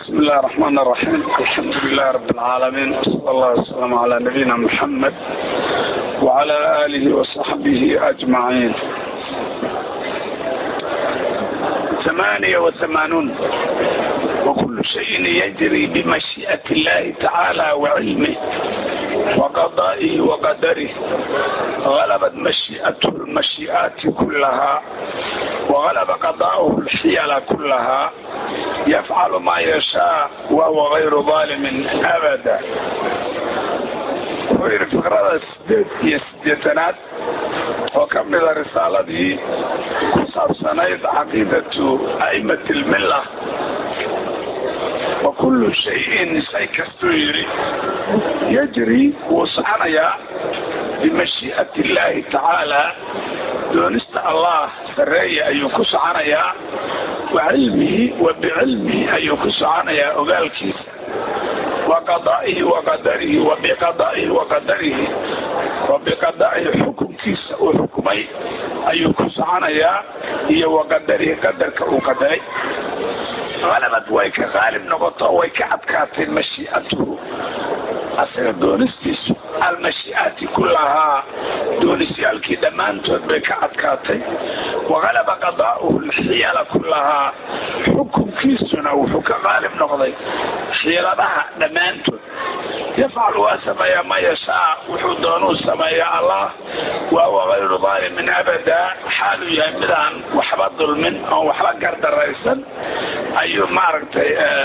بسم الله الرحمن الرحيم الحمد لله رب العالمين وصلى الله وسلم على نبينا محمد وعلى آله وصحبه أجمعين ثمانية وثمانون وكل شيء يجري بمشيئة الله تعالى وعلمه وقضائه وقدره غلبت مشيئته المشيئات كلها وغلب قضاؤه الحيل كلها يفعل ما يشاء وهو غير ظالم أبدا وير فقرada sideed iyo sideetanaad oo ka mida risaaladii ku saabsanayd caqiidatu a'imat lmilla wa kullu shayin shay kastuu yidhi yajri wuu soconayaa bimashii'ati illaahi tacaala doonista allah sareeya ayuu ku soconayaa wa cilmihi wa bicilmihi ayuu ku soconayaa ogaalkiisa waqadaa'ihi waqadarihi wa biqadaa'ihi waqadarihi wa biqadaa'ihi xukunkiisa uu xukumay ayuu ku soconayaa iyo waqadarihi qadarka uu qadaray qalabad way ka qaalib noqoto way ka adkaatay mashiicatuhu asaga doonistiisu almashii'aati kullahaa doonisyaalkii dhammaantood bay ka adkaatay waqalaba qadaa'uhu alxiyala kullahaa xukunkiisuna wuxuu ka qaalib noqday xiiladaha dhammaantood yafcalu waa sameeyaa ma yashaa wuxuu doonuu sameeyaa allah wa huwa gayru daalimin abadaa xaaluu yahay midaan waxba dulmin oon waxba gardaraysan ayuu maaragtay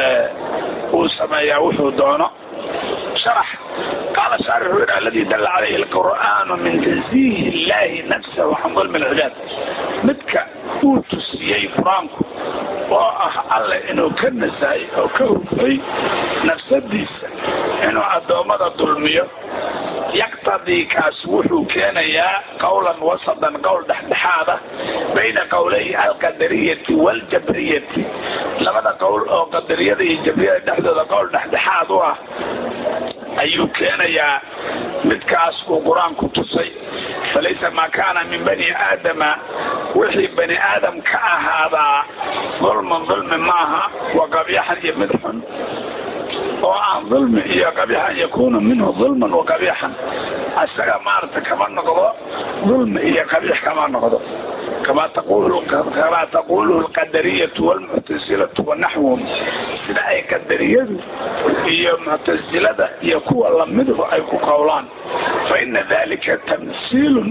uu sameeyaa wuxuu doono شرح قال شارح الذي دل عليه القرآن من تنزيه الله نفسه عن ظلم العباد مدك وتسيي فرانكو oo ah alle inuu ka nasahay oo ka hufay nafsadiisa inuu addoommada dulmiyo yaqtadii kaas wuxuu keenayaa qowlan wasadan qowl dhexdhexaada bayna qowlay alqadariyati waaljabriyati labada qowl oo qadariyada iyo jabriyada dhexdooda qowl dhexdhexaad u ah ayuu keenayaa midkaas uu qur-aanku tusay falaysa maa kaana min bani aadama wixii bani aadam ka ahaadaa dulman dulmi maaha wa qabyaxan iyo mid xun oo aan dulmi iyo qabyaxan yakunu minhu dulman wa qabyaxan isaga maarata kama noqdo dulmi iyo qabyax kama noqdo kama kamaa taquluhu alqadariyatu walmuctasilatu wanaxwuhum sida ay qadariyadu iyo muctasilada iyo kuwa lamiduhu ay ku qowlaan fa ina dalika tamsiilun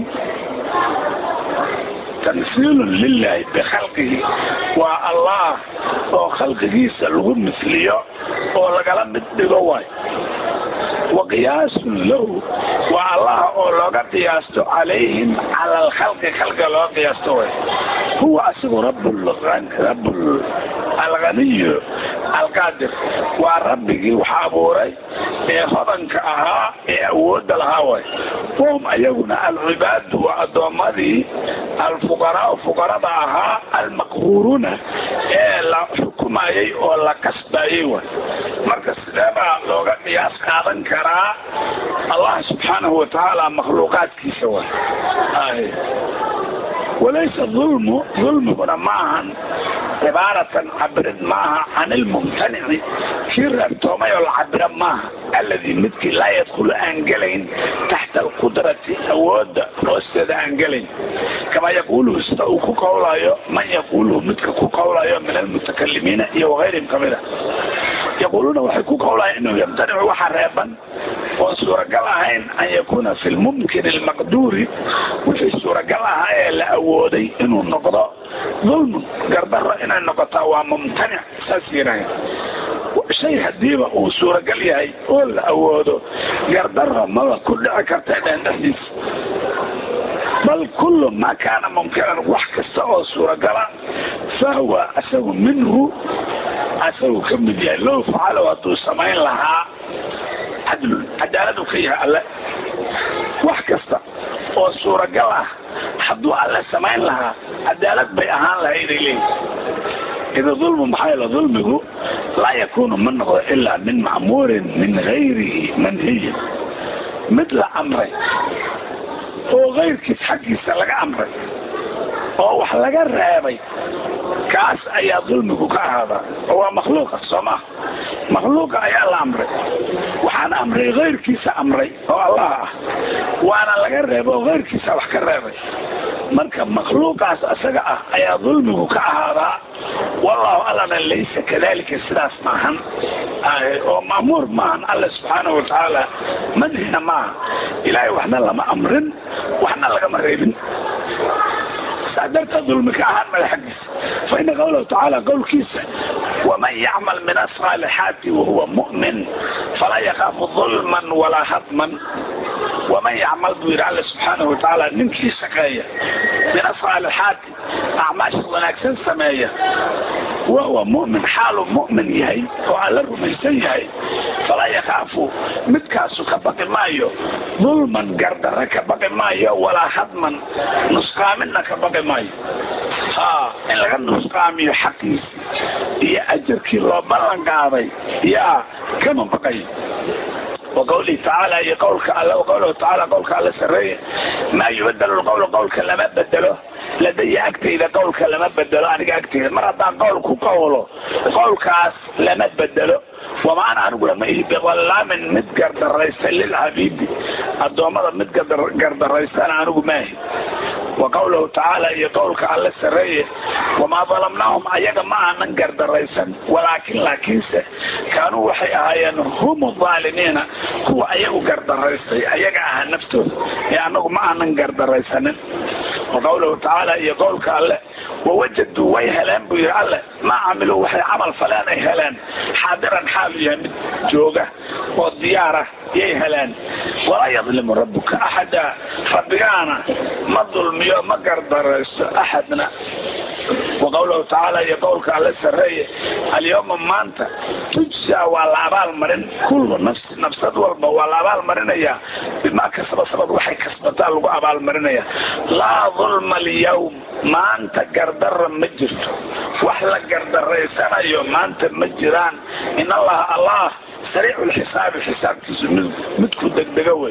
tamsiilun lilahi bikhalqihi waa allah oo khalqigiisa lagu misliyo oo lagala mid dhigo waay wa qiyaasun lahu waa allah oo looga qiyaasto calayhim cala alkhalqi khalqiga looga qiyaasto way huwa asigu rab alghaniyu alqaadir waa rabbigii wax abuuray ee hodanka ahaa ee awoodda lahaa way wahum ayaguna alcibaadu waa addoommadii alfuqaraau fuqarada ahaa almaqhuuruuna ee la xukumayay oo la kasbayay way marka sideebaa looga qiyaas qaadan karaa allah subxaanahu watacaala makhluuqaadkiisa way walaysa ulmu dulmiguna ma ahan cibaaratan cabirid maaha can ilmumtanici kii reebtoomay oo la cabira maaha alladii midkii laa yadkhulu aan gelayn taxta alqudrati awoodda hoosteeda aan gelayn kamaa yaquuluhu sida uu ku qowlayo man yaquuluhu midka ku qowlayo min almutakalimiina iyo wagayrihim kamida yaquuluuna waxay ku qowlayan inuu yamtanicu waxa reeban oon suuragal ahayn an yakuuna fi lmumkin almaqduuri wixii suuragal ahaa ee la awooday inuu noqdo dulmun gardaro inay noqotaa waa mumtanic saas yiraaheen shay hadiiba uu suuragal yahay oo la awoodo gardaro maba ku dhici karta dheen dhexdiisa bal kullu maa kaana mumkinan wax kasta oo suuragala fahuwa isagu minhu isagu ka mid yahay low facalow hadduu samayn lahaa cadlun cadaaladu ka yahay alle wax kasta oo suuragal ah hadduu alle samayn lahaa cadaalad bay ahaan lahayday leeyihi ida dulmu maxaa yeele dulmigu laa yakunu ma noqdo ilaa min macmuurin min gayrihi manhiyin mid la amray oo kayrkiis xaggiisa laga amray oo wax laga reebay kaas ayaa dulmigu ka ahaadaa oo waa makhluuqa soo maa makhluuqa ayaa la amray waxaana amray keyrkiisa amray oo allah ah waana laga reebay oo keyrkiisa wax ka reebay marka makhluuqaas isaga ah ayaa dulmigu ka ahaadaa wallahu allana laysa kadalika sidaas maahan oo ma'muur maahan alla subxaanahu watacaala madhina maaha ilaahay waxna lama amrin waxna lagama reebin saa darteed dulmi ka ahaan mada xaggiisa fa ina qawlahu tacaala qowlkiisa waman yacmal min asaalixaati wahuwa mu'min falaa yakaafu dulman walaa hadman waman yacmal buu yidhi alla subxaanahu watacaala ninkii shaqeeya min asaalixaati acmaasha wanaagsan sameeya wahuwa mu'min xaaluu mu'min yahay oo alla rumaysan yahay falaa yakaafu midkaasu ka baqi maayo dulman gardarre ka baqi maayo walaa hadman nusqaaminna ka baqi maayo ha in laga nusqaamiyo xaqiisi iyo ajarkii loo ballan qaaday yaa kama baqayo وقوله تعالى هي قولك الله وقوله تعالى قولك الله سرية ما يبدل القول قولك لما بدله لدي أكتي إذا قولك لما بدله أنا أكتي مرة قولك قوله قولك لما بدله وما أنا أقول ما هي بغلا من متقرد الرئيس للحبيب الدوامة متقرد الرئيس أنا أقول ما هي وقوله تعالى هي قولك على السرية وما ظلمناهم أيضا ما من قرد الرئيس ولكن لكنسه كانوا وحي أهيان هم الظالمين هو أيغو قرد الرئيس أيغا أها نفسه يعني ما من قرد الرئيس وقوله تعالى هي قولك الله ووجدوا ويهلان بير الله ما عملوا وحي عمل فلان هلان حاضرا حال يمد جوجة والديارة يهلان ولا يظلم ربك أحدا ربنا ما ظلم ما قدر أحدنا وقوله تعالى هي قولك على السرية اليوم ما أنت تجزى والعبال مرن كل نفس نفس والبا والعبال مرن يا بما كسب سبب وحي كسبتا لغو عبال مرن يا لا ظلم اليوم ما أنت قردر مجرد وحلا قردر ريسانا يوم ما أنت مجران إن الله الله سريع الحساب الحساب تسمى متكو دقدقوي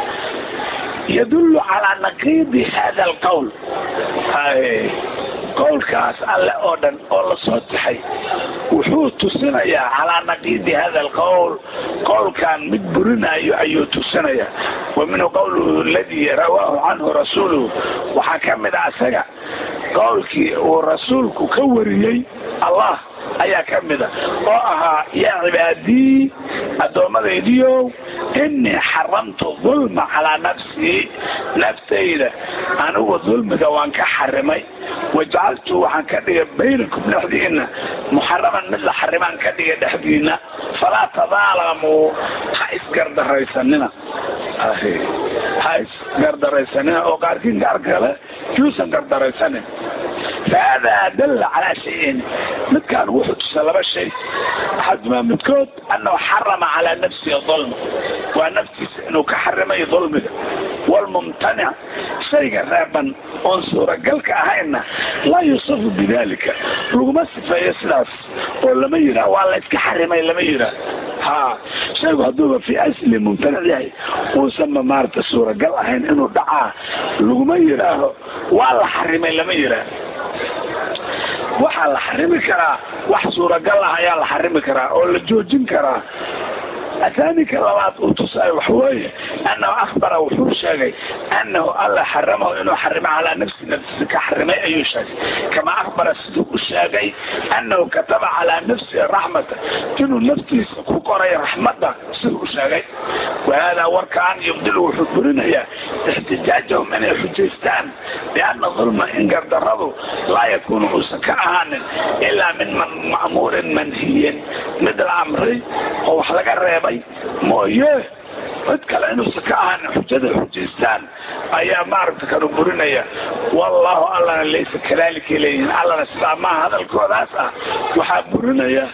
يدل على نقيض هذا القول هاي qowlkaas alle oo dhan oo la soo taxay wuxuu tusinayaa calaa naqiidi hada alqowl qowlkan mid burinayo ayuu tusinayaa wa minhu qowluhu aladii rawaahu canhu rasuuluhu waxaa ka mid a isaga qowlkii uu rasuulku ka wariyey allah ayaa ka mida oo ahaa yaa cibaadii addoommadaydiiow inii xaramtu dulma calaa nafsii naftayda anigu dulmiga waan ka xarimay wajacaltu waxaan ka dhigay baynakum dhexdiina muxaraman mid la xarimaan ka dhigay dhexdiina falaa tadaalamuu ha isgardaraysanina ha isgardaraysanina oo qaarkiin gaar kale yuusan gardaraysanin فهذا دل على شيئين مد كان وحد سلبة شيء أحد ما مدكود أنه حرم على نفسه ظلم ونفسه أنه كحرم أي ظلم والممتنع شيء رابا انصر قالك أهينا لا يوصف بذلك رغم الصفة يسلاس ولا ما يرى ولا يتكحرم إلا ما يرى ها شيء هدوه في أسل ممتنع يعني وسمى مارت السورة قال أهين إنه دعاه رغم يراه ولا حرم إلا ما يرى waxaa la xarimi karaa wax suuragal ah ayaa la xarimi karaa oo la joojin karaa athaanika labaad uu tusaayo waxweeye annahu akhbara wuxuu sheegay annahu alla xaramahu inuu xarimo calaa nafsi nafsisi ka xarimay ayuu sheegay kama akhbara siduu u sheegay annahu kataba calaa nafsihi raxmata inuu naftiisa ku qoray raxmadda siduu u sheegay wahaadaa warkaan yubdilu wuxuu burinayaa ixtijaajahum inay xujaystaan bianna dulma in gardaradu laa yakuunu uusan ka ahaanin ilaa min ma'muurin manhiyin mid la amray oo wax laga reebay mooye cid kale inuusan ka ahaanin xujada xujaystaan ayaa maaragta kanu burinaya wallahu allana laysa kadalika leeyihin allana sidaa maaha hadalkoodaas ah waxaa burinaya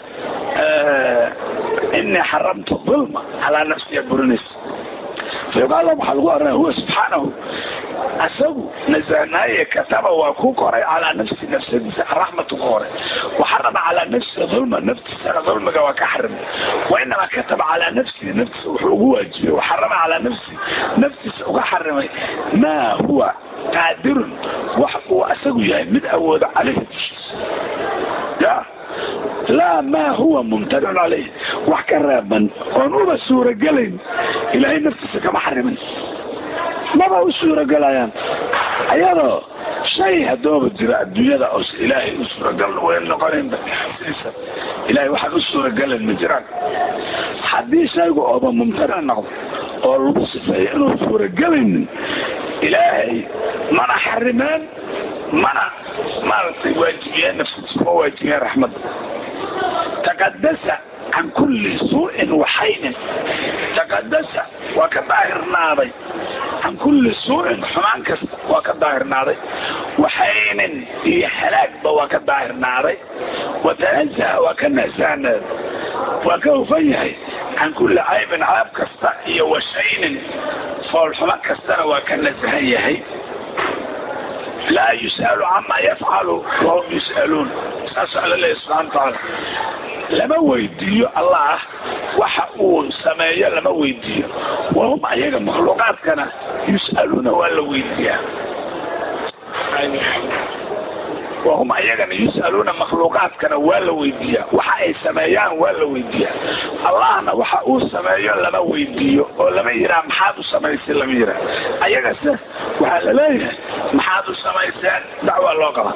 inii xaramtu dulma calaa nafsiya burinaysa فيقال له waxaa lagu oranaya huwa subxaanahu asagu nasahnaaye kataba waa ku qoray calaa nafsi nafsadiisa araxmatu ku qoray waxarama calaa nafsi dulma naftiisana dulmiga waa ka xarimay wainamaa kataba calaa nafsihi naftiisa wuxuu ugu waajibiyey waxarama calaa nafsi naftiisa uga xarimay maa huwa qaadirun wax uu asagu yahay mid awoodo caleyhi dushiisa ya laa maa huwa mumtanicun caleyh wax ka reeban oon uba suuragelayn ilaahay naftiisa kama xarimin maba u suuragelayaan ayadoo shay hadooba jira adduunyada oos ilaahay u suuragal wayn noqonaynba siisa ilahay waxaan u suuragelayn ma jiraan haddii shaygu ooba mumtanic noqdo oo lagu sifeeyo inuu suuragelaynin ilaahay mana xarimeen mana maaragtay waajibiyeen nafsiisa ma waajibiyeen raxmadda taqadasa can kulli suu'in waxaynin taqadasa waa ka daahirnaaday can kulli suu'in xumaan kasta waa ka daahirnaaday waxaynin iyo halaagba waa ka daahirnaaday watanazaha waa ka nasahnaaday waa ka hufan yahay can kulli caybin caab kasta iyo washaynin foolxumo kastana waa ka nasahan yahay laa yus'alu camaa yafcalu wahum yus'aluun saasuu alla leeyahy subxana watacaala lama weydiiyo allah waxa uu sameeyo lama weydiiyo wahum ayaga makhluuqaadkana yus'aluuna waa la weydiiyaa wahum ayagana yus'aluuna makhluuqaadkana waa la weydiiyaa waxa ay sameeyaan waa la weydiiyaa allahna waxa uu sameeyo lama weydiiyo oo lama yiraa maxaad u samaysay lama yiraa ayagase waxaa la leeyahay maxaad u samayseen dacwaa loo qaba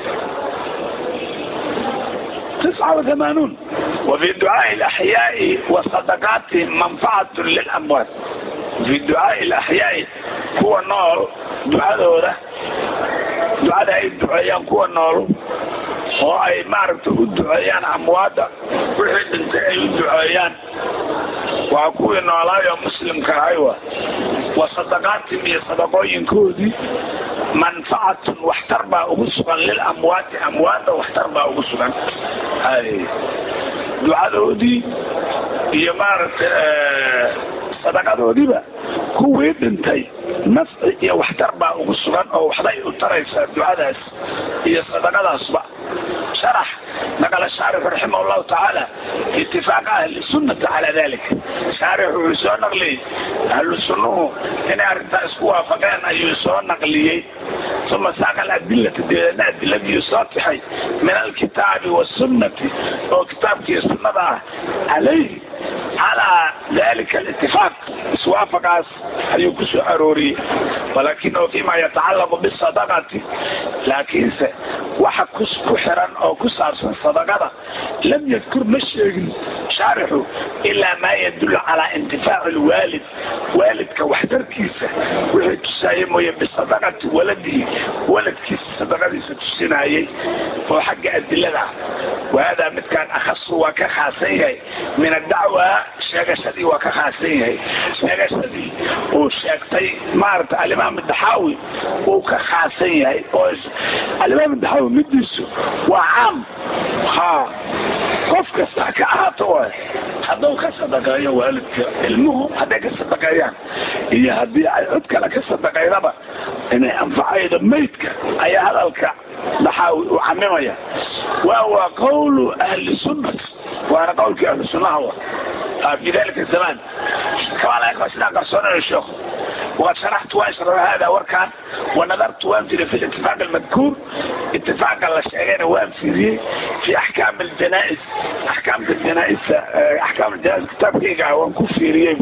تسعة وثمانون وفي دعاء الأحياء وصدقاتهم منفعة للأموات في دعاء الأحياء هو النور دعاء ذولا دعاء أي دعاء هو النور oo ay maaragtay u duceeyaan amwaada wixii dhintay ay u duceeyaan waa kuwii noolaayo muslimka ahay wa wa sadaqaatim iyo sadaqooyinkoodii manfacatun waxtar baa ugu sugan lil amwaati amwaadda waxtar baa ugu sugan ducadoodii iyo maaragtay sadaqadoodiiba kuwii dhintay nafci iyo waxtar baa ugu sugan oo waxbay u taraysaa ducadaas iyo sadaqadaasba شرح نقل الشارح رحمه الله تعالى اتفاق أهل السنة على ذلك شارح ويسون نقلي أهل السنة إن أردت أسكوا فقان أن يسون نقلي ثم ساق الأدلة الأدلة يصاتحي من الكتاب والسنة وكتاب السنة عليه على ذلك الاتفاق سوافق أيكسو أروري ولكنه فيما يتعلق بالصدقة لكن waxa ku xiran oo ku saabsan sadaqada lam yadkur ma sheegin shaarixu ilaa maa yadullu calaa intifaaci lwaalid waalidka waxtarkiisa wixii tusaaya mooye bisadaqati waladihi waladkiisa sadaqadiisa tusinayay oo xagga adilada wahaadaa midkaan akhasu waa ka khaasan yahay min adacwa sheegashadii waa ka khaasan yahay sheegashadii uu sheegtay maarata alimaam daxaawi uu ka khaasan yahay oo alimaam daxaawi midiisu waa caam ha qof kasta ka ahaato waay hadduu ka sadaqeeyo waalidka ilmuhu hadday ka sadaqeeyaan iyo haddii ay cod kale ka sadaqaydaba inay anfacaydo maydka ayaa hadalka daxaawi uu camimaya waa waa qawlu ahli sunnati waana qawlkii ahli sunnaha wa في ذلك الزمان كما لا يقوى سنة قرصون الشيخ وقد شرحت واشرح هذا وركان ونظرت وامثل في الاتفاق المذكور اتفاق الشيخين وامثله في احكام الجنائز احكام الجنائز احكام الجنائز كتاب كيكا وانكفيريه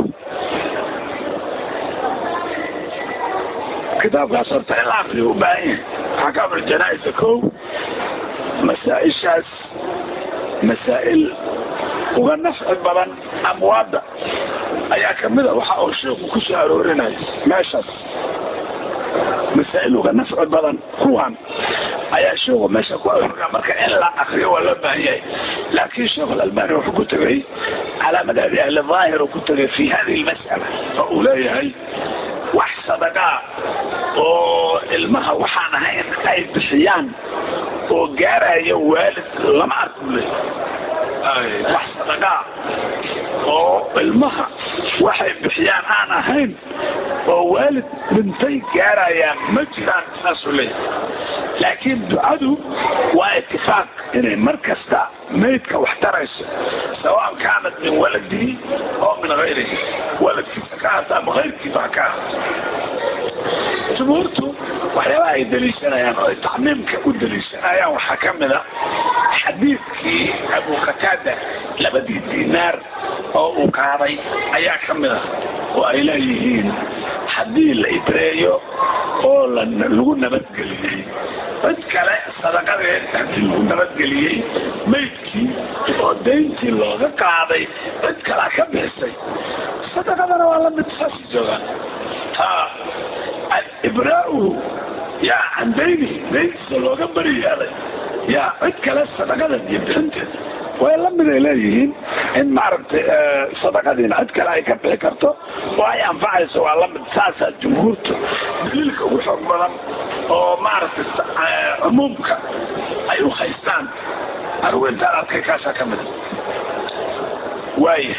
كتاب قصرت الى اخره وباين احكام الجنائز كو مسائل شاذ مسائل uga nafci badan amwaadda ayaa kamida waxa uu sheeku ku soo aroorinaya meeshaas masaa'il uga nafci badan kuwan ayaa sheeku meesha ku aroorina marka in la akriyo waa loo baahan yahay laakiin sheekh alalbani wuxuu ku tegay calaa madhabi ahli daahir uu ku tegay fi hadihi lmas'ala oo uu leeyahay wax sadaqaa oo ilmaha waxaan ahayn ay bixiyaan oo gaaraya waalid lama arko le wax sadaqaa oo ilmaha waxay bixiyaan aan ahayn oo waalid dhintay gaarayaan ma jiraan saasuu leeyahay laakiin ducadu waa itifaaq inay mar kasta maydka wax tarayso sawaan kaanat min waladihi oo min hayrihi waladkiisa ka ahata ama hayrkiisa ha ka ahaato jumhuurtu waxyaabaha ay daliishanayaan oo ay tacmiimka u daliishanayaan waxaa ka mid a xadiidkii abu qataada labadii dinaar oo uu qaaday ayaa ka mid ah oo ay leeyihiin haddii la ibreeyo oo lagu nabadgeliyey cid kale sadaqadeed haddii lagu nabadgeliyey maydkii oo dayntii looga qaaday cid kalea ka bixisay sadaqadana waa lamid saasi joogaan ha ibraauhu yaa can daynihi dayntiisa looga bari yeelay yaa cid kale sadaqadeed iyo bixinteeda way lamid ay leeyihiin in maaragtay sadaqadiina cid kale ay ka bixi karto oo ay anfacayso waa lamid saasaa jumhuurtu daliilka ugu xoog badan oo maaragtay cumuumka ay u haystaan anigu intaan arkay kaasaa ka mida waaya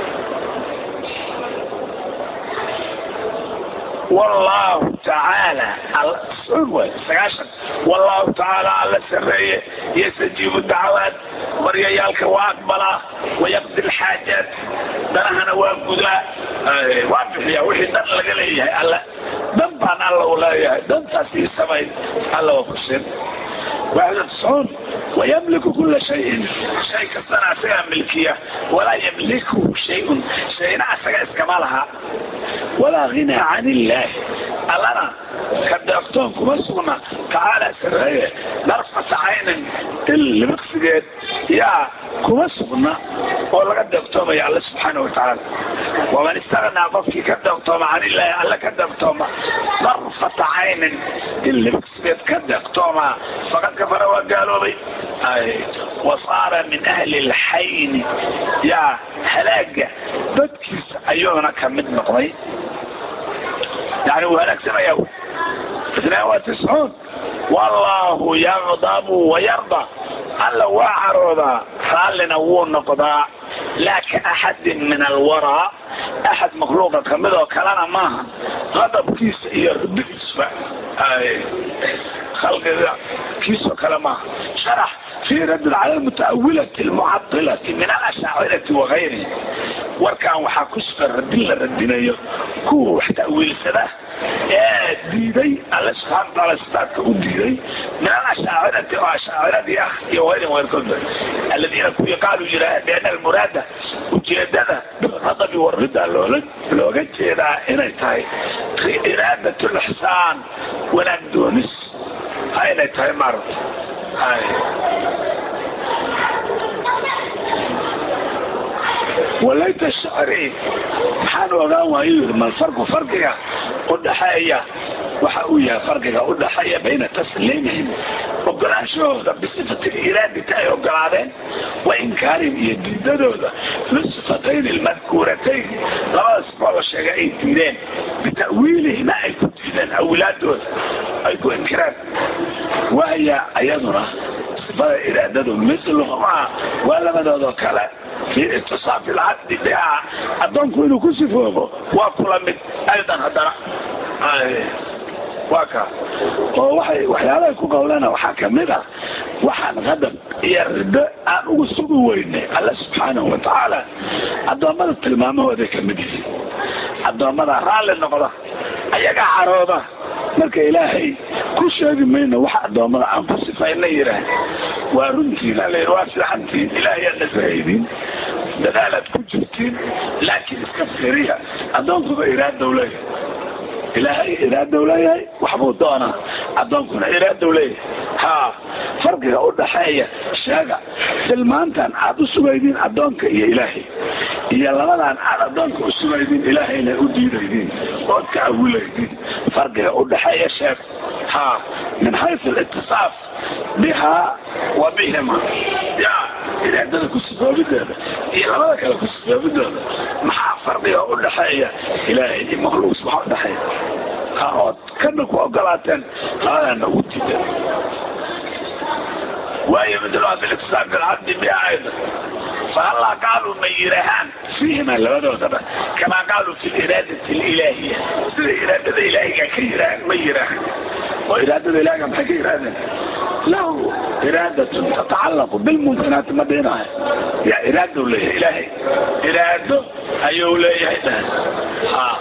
والله تعالى سقاشن والله تعالى على سرية يستجيب الدعوات مريالك وأقبله ويقضي الحاجات دنهنا وأقبله وابحيا وحي دن لقليه الله دن بان الله ولا دن تاسي السماء الله وفسر واحد تسعون ويملك كل شيء شيء كسنا فيها ملكية ولا يملكه شيء شيء نعسك اسكمالها ولا غنى عن الله ألنا كدرتون كما سغنا تعالى سرية نرفع عين اللي مقصدين يا كما سغنا ولا كدرتون يا الله سبحانه وتعالى ومن استغنى قفك كدرتون عن الله ألا كدرتون نرفع عين اللي مقصدين كدرتون فقد كفر وقالوا لي أي وصار من أهل الحين يا هلاك بدكيس أيونا كمد نقضي يعني وهلاك سنة يوم اثنين وتسعون والله يغضب ويرضى ألا وعرض قال هو النقضاء لا كأحد من الوراء أحد مخلوق كمده كلنا معها غضب كيس يرد خلق ذا كيس كلامها شرح في رد على المتأولة المعطلة من الأشاعرة وغيره وكان وحا كسر ردنا ردنا كو تأويل سده ديدي الله سبحانه وتعالى ستاتك ديدي من الأشاعرة وأشاعرة أخي وغيرهم وغيركم الذين يقالوا جراء بأن المرادة وجيدنا بالغضب والرضا لولد لو قلت إذا إنا تاي إرادة الإحسان ولا دونس هاي تاي مرض هاي وليت الشعري حان وغان وايو ما الفرق فرقها ودحايا waxa uu yahay farqiga u dhaxeeya bayna tasliimihim ogolaanshahooda bisifati iraadita ay ogolaadeen wa inkaarihim iyo diidadooda lisifatayn ilmadkuuratayn labada sifoo la sheegay ay diideen bita'wiilihima ay ku diideen awilaadooda ay ku inkireen wahya ayaduna sifada iraadadu misluhumaa waa labadoodoo kale fi itisaafi lcabdi bihaa addoonku inuu ku sifoobo waa kula mid aydan haddana waa ka oo waxay waxyaalahay ku qawlana waxaa kamid a waxaan qadab iyo rido aan ugu sugi weynay alla subxaanahu watacaala addoommada tilmaamahooday kamid yihiin addoommada raalli noqda ayagaa carooda marka ilaahay ku sheegi mayno wax addoommada aan ku sifayna yidhaah waa runtiina la waa fiicantiin ilaahay aad nasahaydiin dadaalaad ku jirtiin laakiin iska fiiriya addoonkuba iraadow leeyahay ilaahay iraadow leeyahay waxbuu doonaa addoonkuna iraadow leeyahay ha farqiga u dhaxeeya sheega tilmaantan aad u sugaydiin addoonka iyo ilaahay iyo labadan aad addoonka u sugaydiin ilaahayna u diidaydiin ood ka awilaydiin farqiga u dhaxeeya sheeg ha min xaysu alitisaaf biha wa bihima ya iraadada ku sifoobideeda iyo labada kale ku sifoobidooda maxaa farqiga u dhaxeeya ilaahay iyo makhluuq maxaa udhaxeeya ood kana ku ogolaateen labadana ugu diideen waayo midlaa biliktisaab bilcabdi biha aydan fahallaa qaaluu ma yirahaan fi فيهما لبدوتنا كما قالوا في الإرادة الإلهية في الإرادة الإلهية كيرا ميرا وإرادة الإلهية ما كيرا له إرادة تتعلق بالممكنات ما بينها يا إرادة له إلهي إرادة أيو له ها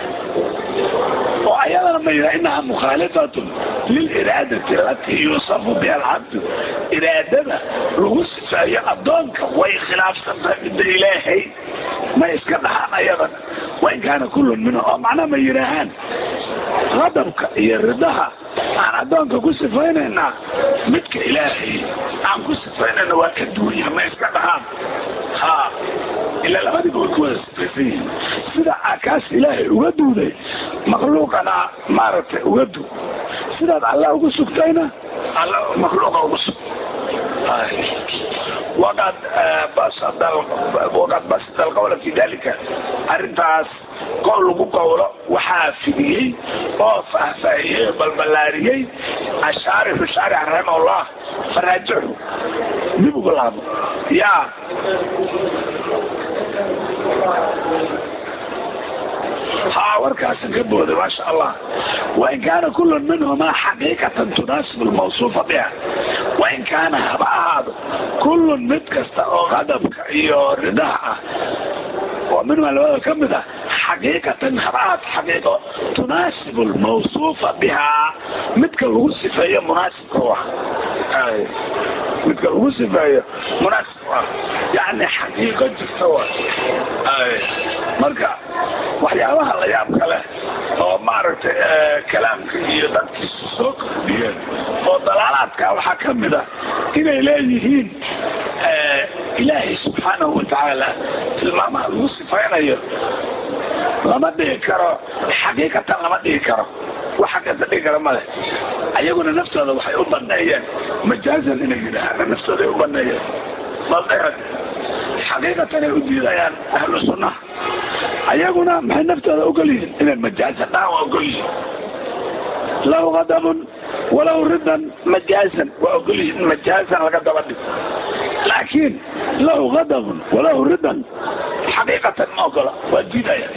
وأيضا لما يرى إنها مخالفة للإرادة التي يوصف بها العبد إرادة الوصف هي أدونك وهي خلاف تنتهي إلهي ما يسكنها أيضا وإن كان كل منهم معناه ما يراهان غضبك يردها عن أدونك كسفيننا متك إلهي عن كسفيننا وكدوية ما يسكنها ها إلا لما تقول كويس فيه سيدا أكاس إلهي ودوده مخلوقنا مارت ودو سيدا الله ugu sugtayna الله مخلوق ugu sug وقد بسط وقد بسط القول في ذلك arrintaas qowl lagu qowlo waxaa fidiyey oo faahfaahiyey balballaariyey ashaarixu shaarix raximahullah faraajixu dib ugu laabo yaa ها وركاس كبوذ ما شاء الله وإن كان كل منهما حقيقة تناسب الموصوفة بها وإن كان هذا كل متكست أو غضبك إيو رداء ومنهما لو كم حقيقة هبعات حقيقة تناسب الموصوفة بها متك الوصفة هي مناسب روح أي متك الوصفة هي مناسب يعني حقيقة جفتوى أي مركا waxyaabaha la yaab kale oo maaragtay kalaamka iyo dadkiisa soo kordhiyeen oo dalaalaadka waxaa ka mid a inay leeyihiin ilaahay subxaanahu watacaala tilmaamaha lagu sifaynayo lama dhigi karo xaqiiqatan lama dhigi karo wax xaqiiqata dhigi karo male ayaguna naftooda waxay u baneeyeen majaazan inay yidhaahaan naftooda ay u baneeyeen baldheer xaqiiqatan ay u diidayaan ahlu sunnaha ayaguna maxay naftooda ogol yihiin inay majaazan dhahan waa ogol yihiin lahu qadabun walow ridan majaazan waa ogol yihiin in majaazan laga daba dhigo laakiin lahu qadabun walow ridan xaqiiqatan ma ogola waa diidaya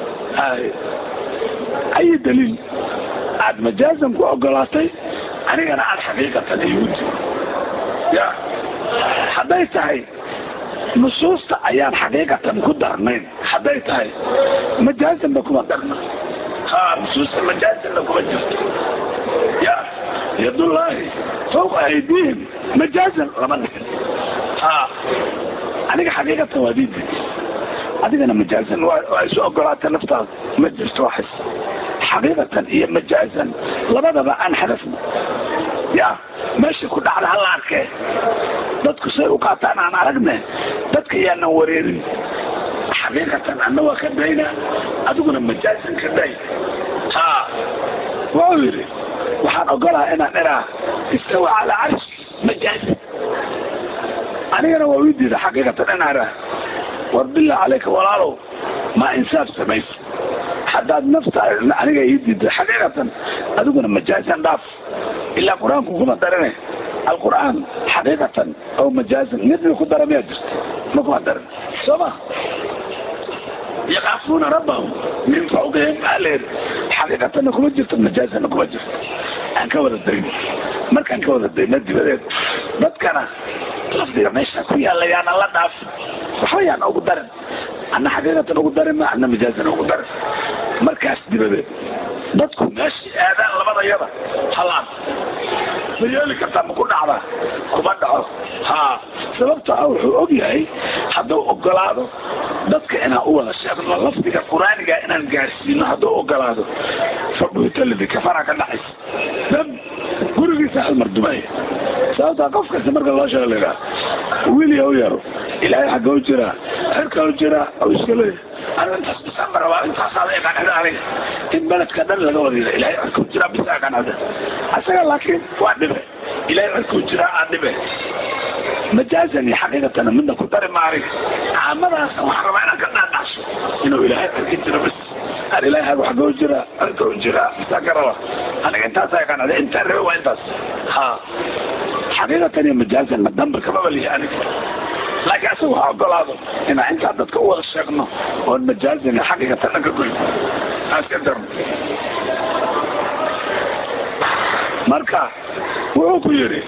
ay daliil aad majaazan ku ogolaatay anigana aad xaqiiqatan igu di ya hadday tahay nusuusta ayaan xaqiiqatan ku darnayn hadday tahay majaazanba kuma darna ha nusuusta majaazanna kuma jirto ya yadullaahi fawqa aydihim majaazan lama dhigin ha aniga xaqiiqatan waa diidi adigana majaazan waa isu ogolaata naftaada ma jirto waxas xaqiiqatan iyo majaazan labadaba aan xadafno ya meesha ku dhacda hala arkee dadku say u qaataan aan aragne dadka yaanan wareerin xaqiiqatan anna waa ka dayna adiguna majaazan ka day ha wuxuu yidhi waxaan ogolaha inaan iraa istawa calaa carshi majaazan anigana waa ii diida xaqiiqatan inaan iraa war billah calayka walaalow ma insaaf samayso haddaad nafta aniga ii diida xaqiiqatan adiguna majaazan dhaaf ilaa qur-aanku kuma darane alqur'aan xaqiiqatan aw majaazan midna ku dara miyaa jirta ma kuma daran soo ma yakaafuuna rabbahum min fawqihim aleer xaqiiqatanna kuma jirto majaazanna kuma jirto aan ka wada dayno markaan ka wada dayno dibadeed dadkana lafdiga meesha ku yaalla yaana la dhaaf waxba yaan ugu darin anna xaqiiqatan ugu darin ma anna majaazan ugu darin markaas dibadeed dadku meeshii aadaan labadayada halaan ma yeeli kartaa ma ku dhacdaa kuma dhaco ha sababto ah wuxuu og yahay hadduu ogolaado dadka inaan u wada sheegno lafdiga qur-aaniga inaan gaarsiino hadduu ogolaado fabuhitalidi kafara ka dhacaysa dab gurigiisa halmar dumaya sababtaa qof kasta marka loo sheego la yidhaha wiilya u yaro ilaahay xagga u jiraa xerka u jiraa oo iska leeyahay aniga intaas bisaan rabaa intaasaa la yaqaan aniga in beledka dhan laga wadiida ilaahay xerka u jiraa bisa yaqaan ada asaga laakiin waa dhibe ilaahay xerka u jiraa aa dhibe majaazan iyo xaqiiqatana midna ku dari maarig caamadaas waxaan rabaa inaan ka dhaadhacso inuu ilaahay xerka jiro bis aan ilaahay xagga xagga u jiraa xerka u jiraa bisaa ka raba aniga intaasaa yaqaan ada intaa rabe waa intaas ha xaqiiqatan iyo majaazan ma damba kamaba lihi aniga laakiin asaga ha ogolaado inaan intaa dadka u wada sheegno oon majaazina xaqiiqatana ka goyn aan iska darno marka wuxuu ku yidhi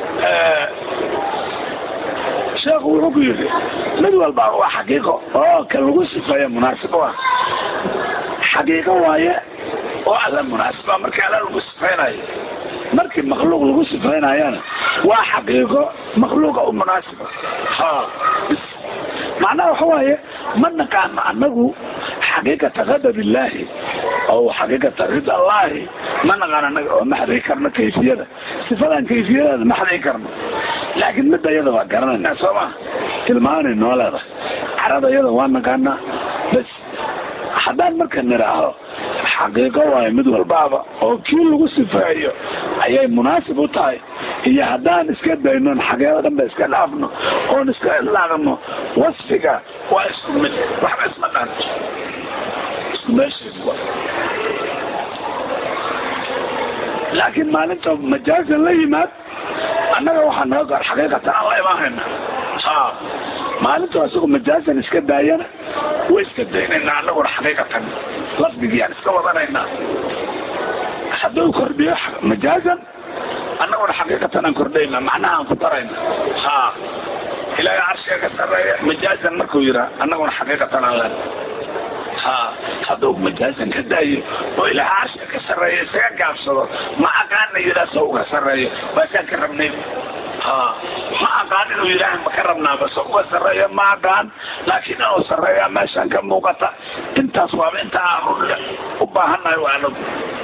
sheekhu wuxuu ku yidhi mid walba waa xaqiiqo oo ka lagu sifeeya munaasib u ah xaqiiqo waaye oo alla munaasiba markii alla lagu sifeynayo markii makhluuq lagu sifeynayana waa xaqiiqo makhluuqa u munaasiba ha macnaha waxa waaye ma naqaano anagu xaqiiqata qadab illaahi oo xaqiiqata rida allahi ma naqaan anaga oo ma xadigi karno kayfiyada sifadan kayfiyadeeda ma xadigi karno laakiin midda iyada waa garanayna soo ma tilmaanay noo leedahay carada iyada waa naqaanaa bas haddaan marka nidhaaho xaqiiqo waayo mid walbaaba oo kii lagu sifeeyo ayay munaasib u tahay iyo haddaan iska daynon xaqiiqo dhan ba iska dhaafno oon iska ilaaqno wasfiga waa isku mid waxba isma dhaanto isku meeshiis wa laakiin maalinta majaazan la yimaad annaga waxaa naga gaar xaqiiqatan aan la imaanayna ha maalinta isagu majaazan iska daayana way iska daynayna annaguna xaqiiqatan lafdigiyaan iska wadanaynaa hadduu kordhiyo majaazan annaguna xaqiiqatan aan kordhayna macnaha aan ku darayna ha ilaahay carshiga ka sarreeya majaazan markuu yiraa annaguna xaqiiqatan aan len ha hadduu majaazan ka daayo oo ilaahay carshiga ka sarreeya isaga gaabsado ma aqaana yiraa sa uga sarreeyo baasaan ka rabnay ha ma aqaan inuu yidhaaha ma ka rabnaa base uga sarreeya ma aqaan laakiin inuu sarreeya meeshaan ka muuqata intaas waaba inta aan u baahannahay waa anagu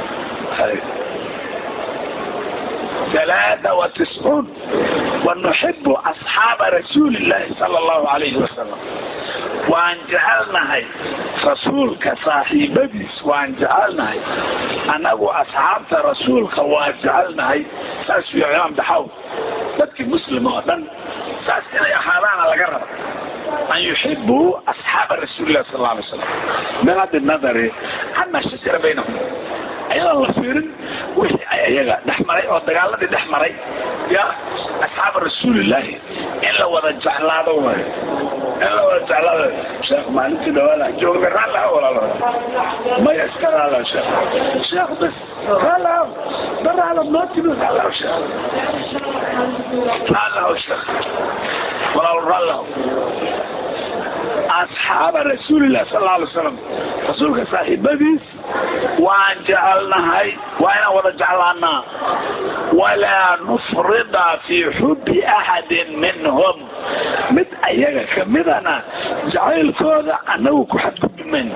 ثلاثة وتسعون ونحب أصحاب رسول الله صلى الله عليه وسلم وأن جعلنا هاي رسولك صاحبتيس وأن جعلنا هاي أنا أصحاب رسولك وأن جعلنا هاي ساس في عيام دحاو بدك مسلم أولا ساس كنا يحالان على قرب أن يحبوا أصحاب رسول الله صلى الله عليه وسلم من هذا النظر عما شجر بينهم ayadaan la fiirin wixii ay ayaga dhex maray oo dagaaladii dhex maray ya asxaaba rasuulillaahi in la wada jeclaado waayo in la wada jeclaado sheekh maalintii dhawaala joogna raalaha walaalo maya iska raala sheekh sheekh bas raalaha daraala noo timid raalaha sheekh raalaha sheekh walaalo raalaha أصحاب رسول الله صلى الله عليه وسلم رسولك صاحبتيس وأن جعلناها وأنا ولا جعلنا ولا نفرض في حب أحد منهم مد أيها كمدنا جعل كذا أنه كحد من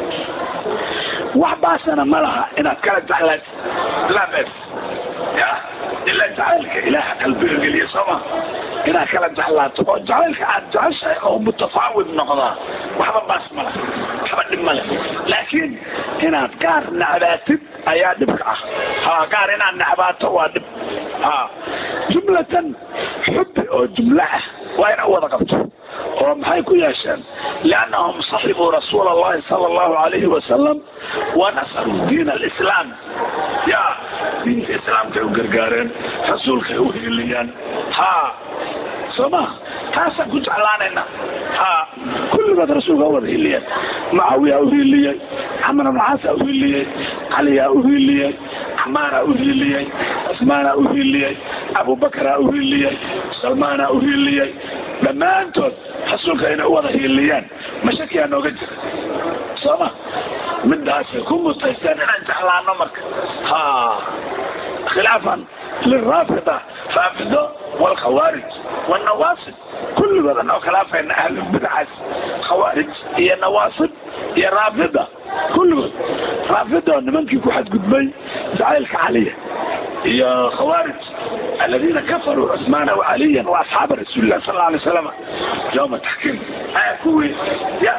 وحباسنا ملها إن كانت جعلت لا بس يا إلا جعلك إله قلبي القليل سما inaad kala jeclaato oo jacaylka aad jeceshahay oo mutafaawid noqdaa waxba baas ma leh waxba dhib ma leh laakiin inaad gaar necbaatid ayaa dhibka ah ha gaar inaad necbaato waa dhib ha jumlatan xubbi oo jumlo ah waa ina wada qabto oo maxay ku yeesheen liannahum saxibuu rasuula allahi sala allahu alayhi wasalam wanasaruu diin alislaam ya diinta islaamkay u gargaareen rasuulkay u hiiliyaan ha soo ma taasaan ku jeclaanayna ha kulligood rasuulka wada hiliyeen mucaawiyaa u hiiliyey camar ibn caasa u hiiliyey caliyaa u hiiliyey camaaraa u hiiliyey cusmaanaa u hiiliyey abubakaraa u hiiliyey salmaanaa u hiiliyey dhammaantood rasuulka inay u wada hiiliyaan mashakiyaa nooga jira soo ma midaasay ku mutaysteen inaan jeclaano marka ha khilaafan lilraafida raafido والخوارج والنواصب كل هذا انه خلافين اهل البدع خوارج هي نواصب هي رافضه كل رافضه نمنكي كحد قدمي زعيلك عليه هي خوارج الذين كفروا عثمان وعليا واصحاب رسول الله صلى الله عليه وسلم يوم التحكيم آه كوي يا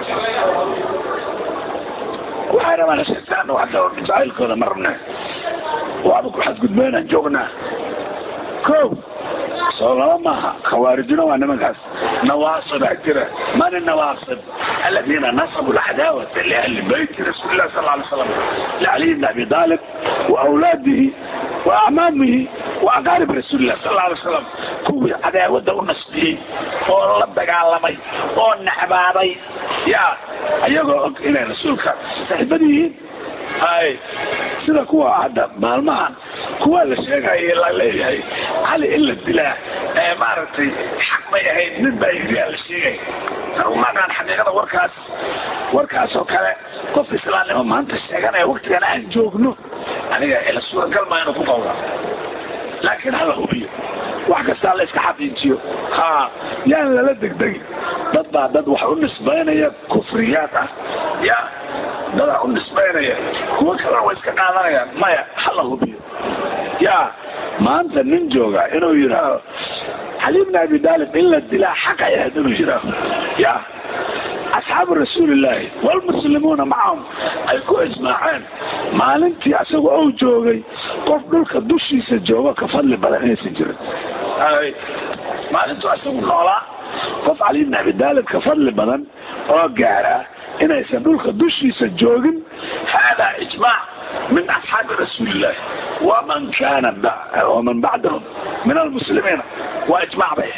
وحنا ما نشهد وحتى زعيلك هذا مرنا وابو حد قدمينا جوغنا كو soo laba maaha khawaarijuna waa nimankaas nawaasibaa jira man nawaasib aladiina nasabu lcadaawata liahli beyti rasuuli lah sal lay slam lcaliy bn abi talib waawlaadihi waacmaamihi waa qaarib rasuulilah sal alla alay slam kuwii cadaawada u nasbiyey oo la dagaalamay oo nacbaaday ya ayagoo og inay rasuulka saaxiibad yihiin hay sida kuwa hadda maalmahan kuwa la sheegaya la leeyahay cali in la dilaa ee maaragtay xaq bay ahayd nin baa yiriyaa la sheegay umaaqaan xaqiiqada warkaas warkaas oo kale qof islaamnimo maanta sheeganaya waktigan aan joogno aniga ila suuragal maa inuu ku qawla laakiin hala hubiyo wax kastaa la iska xaqiijiyo ha yaan lala degdegin dad baa dad wax u nisbaynaya kufriyaad ah ya dadaa u nisbaynaya kuwo kalena way iska qaadanayaan maya hala hubiyo ya maanta nin jooga inuu yidhaaho cali bn abi daalib in la dilaa xaqa ahayd inuu yidhaaho ya asxaabu rasuulillaahi walmuslimuuna macahum ay ku ijmaaceen maalintii asaga ou joogay qof dhulka dushiisa joogo ka fadli badan inaysan jirin maalintuu asagu noolaa qof cali bn abi daalib ka fadli badan oo gaara inaysan dhulka dushiisa joogin hada ijmaac min asxaabi rasuulillahi waman kana waman bacdahum min almuslimiina waa ijmac bay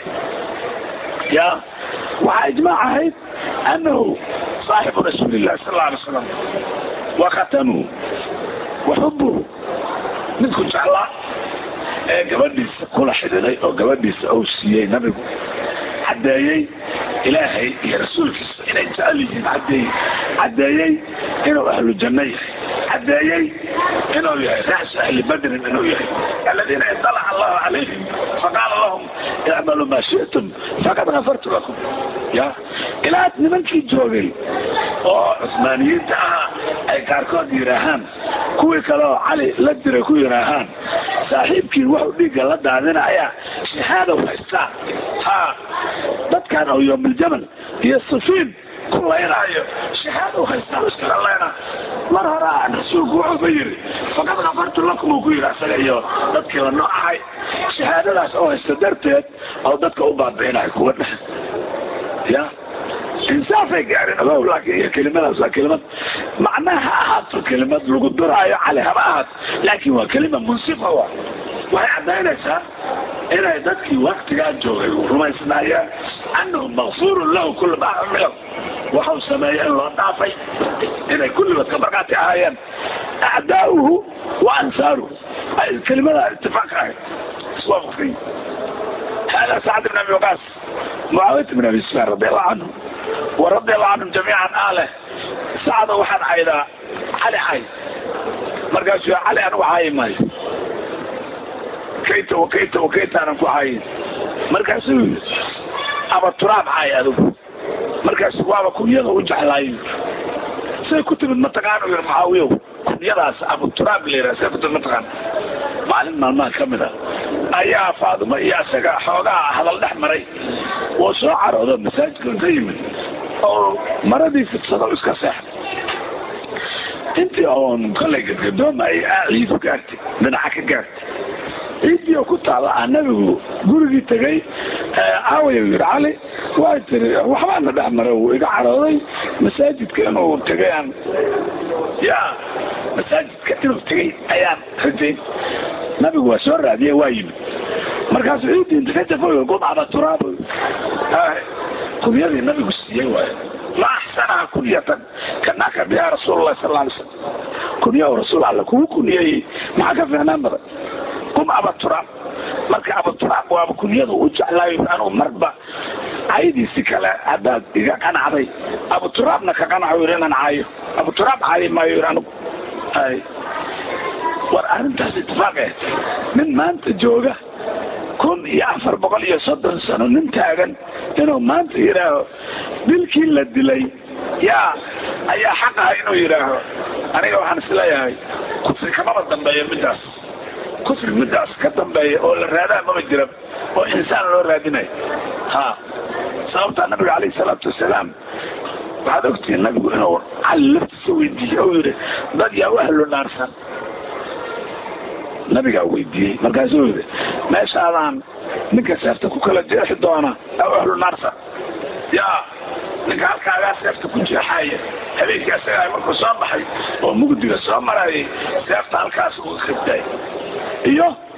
ya waxaa ijmaac ahayd anahu saaxibu rasuuli illahi sal alla alay slam wa khatanuhu wa xubuhu midku jeclaa ee gabadhiisa kula xidhiday oo gabadhiisa ou siiyey nabigu caddeeyey ilaahay iyo rasuulkiisa inay jecel yihiin cadeeyey caddeeyey inuu ahlu janno yahay caddeeyey inuu yahay ra'su ahli badrin inuu yahay aladiina idalaca allahu calayhim faqaala lahum icmaluu maa shi'tum faqad gafartu lakum ya ilaa nimankii joogay oo cusmaaniyiinta ahaa ay qaarkood yidhaahaan kuwii kale oo cali la diray ku yidhaahaan saaxiibkii wuxuu dhiigga la daadinaya shahaadow haystaa ha dadkan oo yoomaljamal iyo sufiin ku laynaayo shahaado haystaa iskala layna mar hore aan rasuulku wuxuuba yiri faqad kafartu lakum uu ku yidhi asaga iyo dadkii la nooc ahay shahaadadaas oo haysta darteed oo dadka u baabi'inayo kuwa dheh ya insaafay gaarin ogow laakiin iyo kelimadaas waa kelimad macnaha ha ahaato kelimad lagu duraayo cali haba ahaato laakiin waa kelima munsifa wa waxay caddaynaysaa inay dadkii waktigaa joogay rumaysnaayeen annahu makfuurun lahu kula ma camilow waxau sameeyey in loo dhaafay inay kulligood ka markaati ahaayeen acdaa'uhu wa ansaaruhu kelimada itifaaq ahayd iswaafaqsan hada sacd bn abi waqaas mucaawiyat bn abi sufyaan radi allahu canhu wa radi allahu canhum jamiican aaleh sacda waxaan caydaa cali cay markaasuu cali anigu caayi maayo kayta wakayta wakayta aanan ku caayin markaasuu yii aba turaab caay adigu markaasu waaba kunyada u jeclaayo say ku timid mataqaana yir mucaawiyow kunyadaas abu turaab la yidhaha say ku timid mataqaana maalin maalmaha ka mid a ayaa faadimo iyo isaga xoogaa hadal dhex maray oo soo caroodo masaajidka inta yimid oo maradii fidsado iska seexday intii oon kollay gadgadoomay ciidu gaartay dhinaca ka gaartay ciiddii oo ku taala ah nabigu gurigii tegay aaway yidhi cali waa tiri waxbaana dhex maray uu iga carooday masaajidka inuu tegay aan ya masaajidka inuu tegay ayaan rajayn nabigu waa soo raadiyey waa yimid markaasuu ciiddii inta ka jafoy gudcada turaabo kunyadii nabigu siiyey waayo ma axsanaha kunyatan kanaka biha rasuulullahi sal alay slam kunyo rasuul alle kugu kunyeeyey maxaa ka fiicnaan badan kum abaturaab marka abaturaab waaba kunyada u jeclaayo anuu marba caydiisi kale haddaad iga qanacday abuturaabna ka qanaco yiri inaan caayo abuturaab caayi maayo yiri anugu ay war arrintaas itifaaq eh nin maanta jooga kun iyo afar boqol iyo soddon sano nin taagan inuu maanta yidhaaho dilkii la dilay yaa ayaa xaq aha inuu yidhaaho aniga waxaan isleeyahay kufri kamaba dambeeyo middaas kufri middaas ka dambeeya oo la raadaa maba jira oo insaan loo raadinayo ha sababtaa nabiga calayhi salaatu wasalaam waxaad ogtihiin nabigu inuu cali laftiisa weydiiyey oo yidhi dad yaa u ahlo naarsan nabigaa weydiiyey markaasuu yidhi meeshaadaan ninka seefta ku kala jeexi doona aw ahlu naarsan yaa ninka halkaagaa seefta ku jeexaaya habeenkii asagaa markuu soo baxay oo mugdiga soo marayay seefta halkaas uga khibtay iyo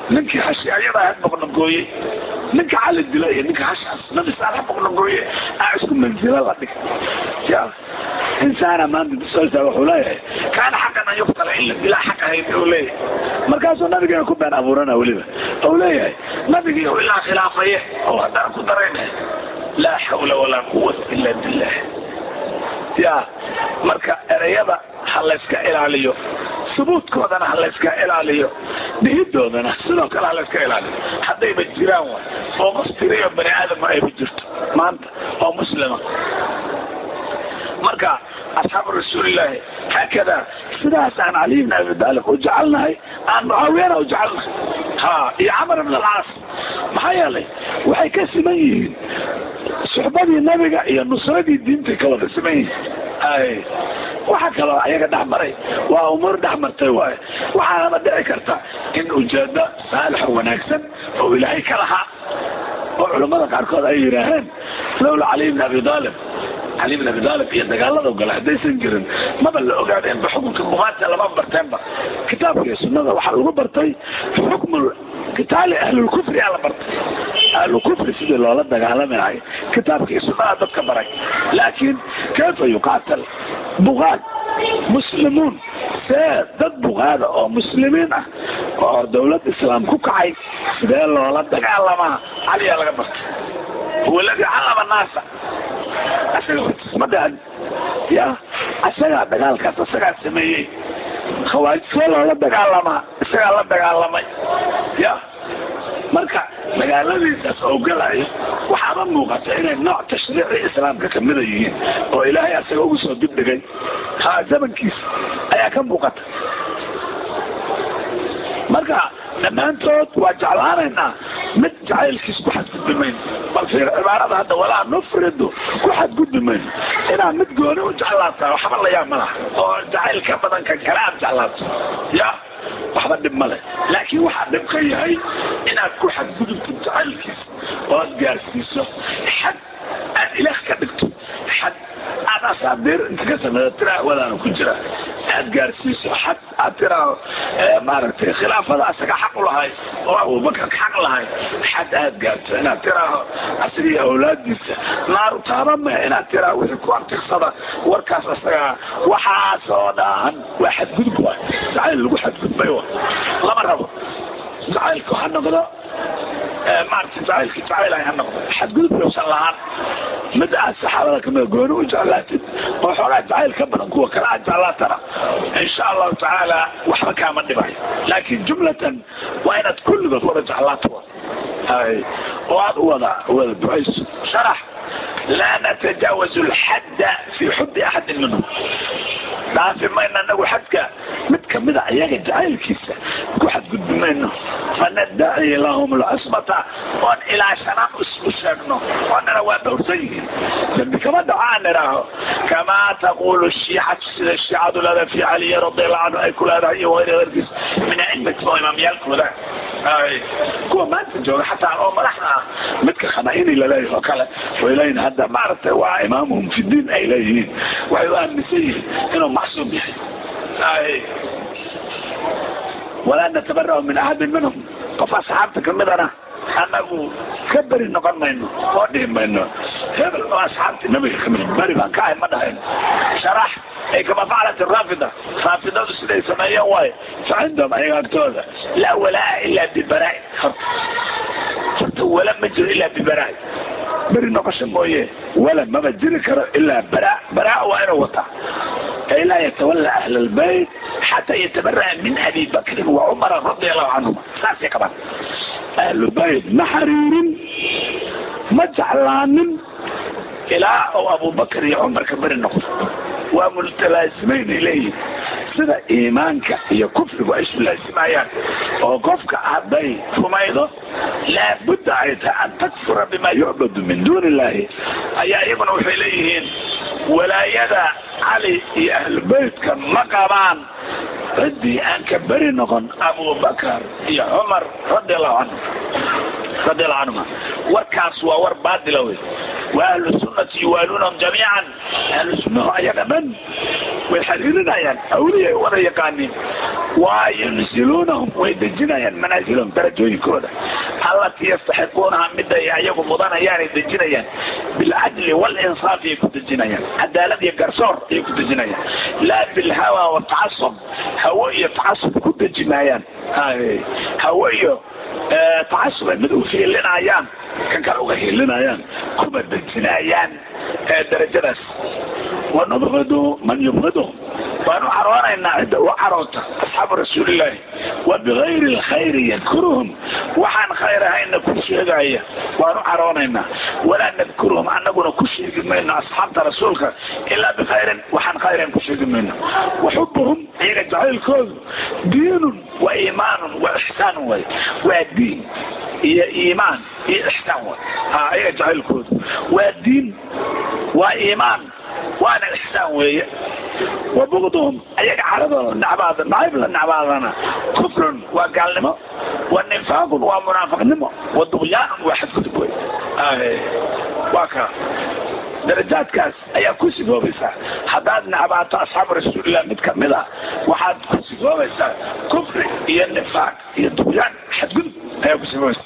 ninkii hashi ayadaa had boqnagooye ninka cali dila iyo ninka hashaas nabi saalax boqnagooye aa isku manzilo la dhig ya insaana maanta bisolta wuxuu leeyahay kaana xaqan an yuqtala in la dilaa xaq ahayd uu leeyahay markaasuu nabigeena ku been abuurana weliba ou leeyahay nabigii oo ilaa khilaafaye oo haddana ku darayna laa xawla walaa quwata ila billah ya marka ereyada ha layska ilaaliyo subuudkoodana ha layska ilaaliyo dhihidoodana sidoo kale ha layska ilaaliyo haddayba jiraan wa oo qof tiriyo bani aadama ayba jirto maanta oo muslima marka asxaabu rasuulillaahi haakada sidaas aan caliy bn abi taalib u jecelnahay aan mucaawiyana u jecelnahay ha iyo camar ibn alcaas maxaa yeelay waxay ka siman yihiin suxbadii nabiga iyo nusradii diintay ka wada siman yihiin ay waxa kaloo ayaga dhex maray waa umuur dhex martay waaye waxaana dhici karta in ujeedo saalixa wanaagsan oo ilaahay ka lahaa oo culammada qaarkood ay yidhaaheen lowla caliy bn abi taalib cali bn abi taalib iyo dagaalada gale haddaysan jirin maba la ogaadeenba xukunka bukaata lama barteenba kitaabka iyo sunnada waxaa lagu bartay xukmu kitaali ahlulkufri aa la bartay ahlulkufri sidii loola dagaalami lahay kitaabka iyo sunnada dadka baray laakiin kayfa yuqaatal bukaad muslimuun see dad bukaada oo muslimiin ah oo dawlad islaam ku kacay sidee loola dagaalamaa caliyaa laga bartay huwa aladi callama naasa asaga ma dhahan ya asagaa dagaalkaas asagaa sameeyey khawaarij see loola dagaalamaa isagaa la dagaalamay ya marka magaaladiisaas oo galayo waxaaba muuqata inay nooc tashriici islaamka kamida yihiin oo ilaahay asaga ugu soo dibdhigay ha zamankiisa ayaa ka muuqata marka dhammaantood waa jeclaanaynaa mid jacaylkiis ku xadgudbi mayno bal fiir cibaarada hadda walaa nufridu ku xadgudbi mayno inaad mid gooni u jeclaata waxba layaab ma laha oo jacayl ka badan kan kale aad jeclaato ya waxba dhib ma leh laakiin waxaa dhib ka yahay inaad ku xadgudubto jacaylkiis oo aad gaarsiiso xad aad ilaah ka dhigto xad aad asaabiir inta ka sameeyo tiraa wadaana ku jira aad gaarsiiso xad aad tiraaho maaragtay khilaafada asaga xaq u lahay oo abubakarka xaq lahay xad aad gaarto inaad tiraaho asaga iyo awlaadiisa naaru taabame inaad tiraaho wixii ku antirsada warkaas asaga waxaasoo dhan waa xadgudub wa jacayl lagu xadgudbay wa lama rabo jacaylku ha noqdo maarata jacaylki jacayl ay ha noqdo xadgudub yowsan lahaan mid aad saxaabada kamida gooni u jeclaatid oo xoogaa jacayl ka badan kuwa kale aad jeclaatana insha allahu tacaala waxba kaama dhibayo laakin jumlatan waa inaad kulligood wada jeclaato hay oo aad u wada wada ducayso sharax laa natajaawazu lxadda fi xubbi axadin minhum dhaafi mayno anagu xadka mid kamida ayaga jacaylkiisa ku xadgudbi mayno fanadaci lahum lcusbata oon ilaa shanaan u sheegno oonana waa dhowrsan yihiin dambi kama dhaco aan idhaaho kamaa taqulu shiicatu sida shiicadu leedahay fi caliyi radiallahu canhu ay ku leedahay iyo wayr herkiis min aimati oo imaamyaalkooda kuwa maanta jooga xataa oo madaxda ah midka khanaini laleeyahy oo kale way leeyihin hadda maaragtay waa imaamuhum fi diin ay leeyihiin waxay u aaminsan yihiin inuu macsuum yahay walaa natabarahu min axadin minhum qof asxaabta kamidana anagu ka beri noqon mayno oo dhihi mayno hebel oo asxaabti nabiga kamid beri baan ka ahay ma dhahayn sharax ay kama faclat raafida raafidadu siday sameeyeen waayo fa cindahum ayaga agtooda laa walaa ilaa bibaraa horta horta wala ma jiro ilaa bibaraa beri noqosho mooye wala maba jiri karo ilaa bara baraa waa inuu wataa kay laa yatawala ahla albayt xataa yatabaraa min abi bakrin wa cumara radia allahu canhuma saasay qabaan ahlubayt ma xariirin ma jeclaanin ilaa oo abubakar iyo cumarka beri noqdo waa multalaasimayn ay leeyihin sida iimaanka iyo kufrigu ay isu laasimayaan oo qofka hadday rumaydo laabudda ay tahay an takfura bima yucbadu min duuni illahi ayaa iyaguna waxay leeyihiin walaayada cali iyo ahlubeytka ma qabaan ciddii aan ka beri noqon abubakar iyo cumar radi allahu canhu radi allahu canhuma warkaas waa war baadila wey wa ahlu sunnati yuwaaluunahum jamiican ahlu sunnahu ayaga dhan way xiriirinayaan awliyay wada yaqaaniin waa yunsiluunahum way dejinayaan manaasilahum darajooyinkooda allatii yastaxiquunaha mida ay ayagu mudanayaan ay dejinayaan bilcadli walinsaaf ayay ku dejinayaan cadaalad iyo garsoor ayay ku dejinayaan laa bilhawa watacasub hawo iyo tacasub ku deji maayaan hawo iyo tacasub ay mid u hiilinayaan kan kale uga hiilinayaan kuma dejinayaan darajadaas wanubqidu man yubqiduhum waanu caroonaynaa cidda u caroota asxaabu rasuulillaahi wa bigayri lkhayri yadkuruhum waxaan khayr ahayna ku sheegaya waanu caroonaynaa walaa nadkuruhum anaguna ku sheegi mayno asxaabta rasuulka ilaa bikhayrin waxaan khayran ku sheegi mayno waxubuhum iyaga jacaylkoodu diinun wa iimaanun wa ixsaanun way waa diin iyo iimaan iyo ixsaan way iyaga jacaylkoodu waa diin waa iimaan waana ixsaan weeye wa bugduhum ayaga caradooda nacbaada nacayb la nacbaadana kufrun waa gaalnimo wa nifaaqun waa munaafiqnimo wa duqyaanun waa xadgudub wey waa ka darajaadkaas ayaa ku sigoobaysaa haddaad nacbaato asxaabu rasuulillah mid kamid a waxaad ku sigoobaysaa kufri iyo nifaaq iyo duqyaan xadgudub ayaa ku sigoobaysaa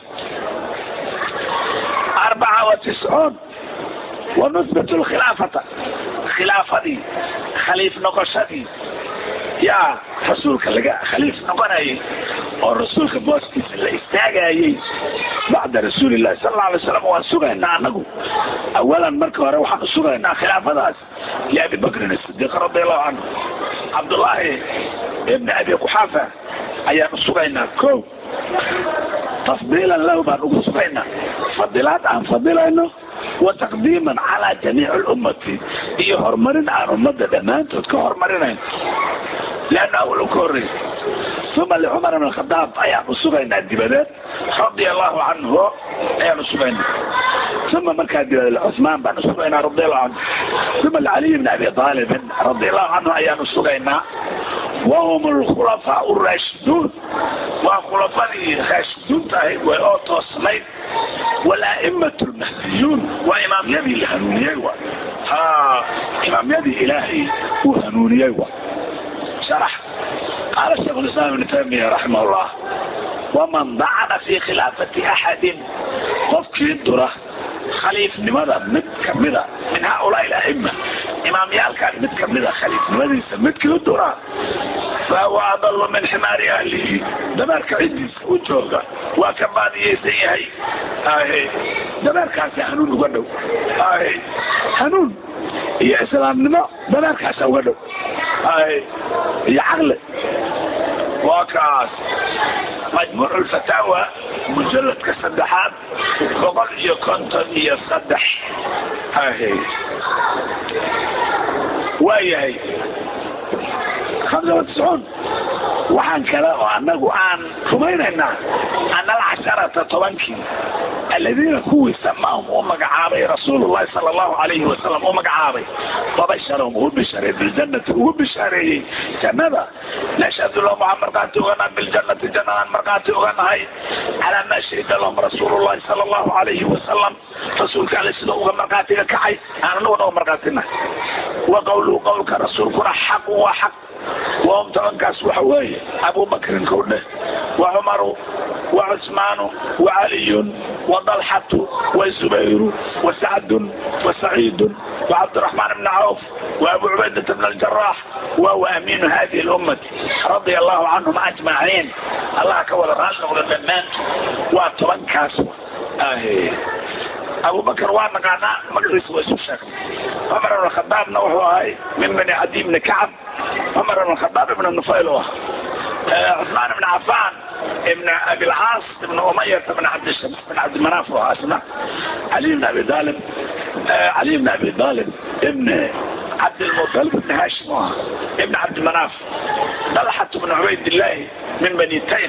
arbaca wa tiscuun ونثبت الخلافة khilaafadii khaliif noqoshadii yaa rasuulka laga khaliif noqonayay oo rasuulka booskiisa la istaagayay bacda rasuulillahi sal alla alay slam waan sugaynaa anagu awalan marka hore waxaan sugaynaa khilaafadaas liabi bakrin asidiiq radiallahu canhu cabdullaahi ibni abi quxaafa ayaan usugaynaa ko tafdiilan lahu baan ugu sugaynaa fadilaad aan fadilayno wataqdiiman calaa jamiici lummati iyo horumarin aan ummadda dhammaantood ka horumarinayn leanna awalow ka horreey uma licumar bn khadaab ayaan usugaynaa dibadeed radia allahu canhu ayaan usugaynaa uma markaa dibadeed cuثmaan baan usugaynaa radi allahu canhu uma licaliy bn abi aalibin radi allahu canhu ayaan usugaynaa wahum lkhulafaa raashiduun waa khulafadii raashiduunta ahayd way oo toosnayd wala'imat lmahdiyuun waa imaamyadii la hanuuniyey wa ha imaamyadii ilaahay uu hanuuniyey wa sharax qaala sheikh lislaam ibnu taymiya raximah llah waman dacana fi khilaafati axadin qofkii dura khaliifnimada mid kamida min haaulaai aima imaamyaalkan mid kamida khaliifnimadiisa midkii dura fahuwa adalu min ximaari ahlihi dameerka ciddiisa u jooga waa ka baadiyaysan yahay ahe dameerkaasi hanuun uga dhow ahe hanuun iyo islaamnimo dameerkaasa uga dhow ahe iyo caqli waa kaas majmuuc lfataawa mujaladka saddexaad boqol iyo konton iyo saddex ahe waa yahay hamsa wa tiscuun waxaan kale oo anagu aan rumaynaynaa ana alcasharata tobankii aladiina kuwii samaahum uu magacaabay rasuulullahi sala allahu alayhi wasalam uu magacaabay wabasharahum uu bishaareey biljannati ugu bishaareeyey jannada nashhadu lahum waxaan markhaati oganaha biljannati jannadaan markhaati oganahay calaa maa shahida lahum rasuulullahi sala allahu alayhi wasalam rasuulka ale sida uga markhaatiga kacay aan anaguna uga markhaatina wa qawluhu qowlka rasuulkuna xaqu waa xaq wahum tobankaas waxa weeye abubakrin kowdhe wa cumaru wa cusmaanu wa caliyun wa dalxatu wa zubayru wa sacdun wa saciidun wa cabdiraxmaan bni cawf wa abu cubaydata bn aljarax wa huwa amiinu hadihi lummati radia allahu canhum ajmaciin allah ka wada raali noqda dhammaantood waa tobankaas ahe abubakr waa naqaanaa magaciisa waa isu sheegnay cumar ibn khadaabna wuxuu ahay min bani cadi bni kacab cumar ibn khadaab ibn nufayl u ahaa cusmaan ibn cafaan ibn abilcaas ibn umayat ibn cabdishams ibn cabdimanaaf u ahaa isna cali ibn abi talib cali ibn abi talib ibn cabdilmutalib ibn hashim u ahaa ibn cabdimanaaf dalxat ibn cubaydillahi min bani taym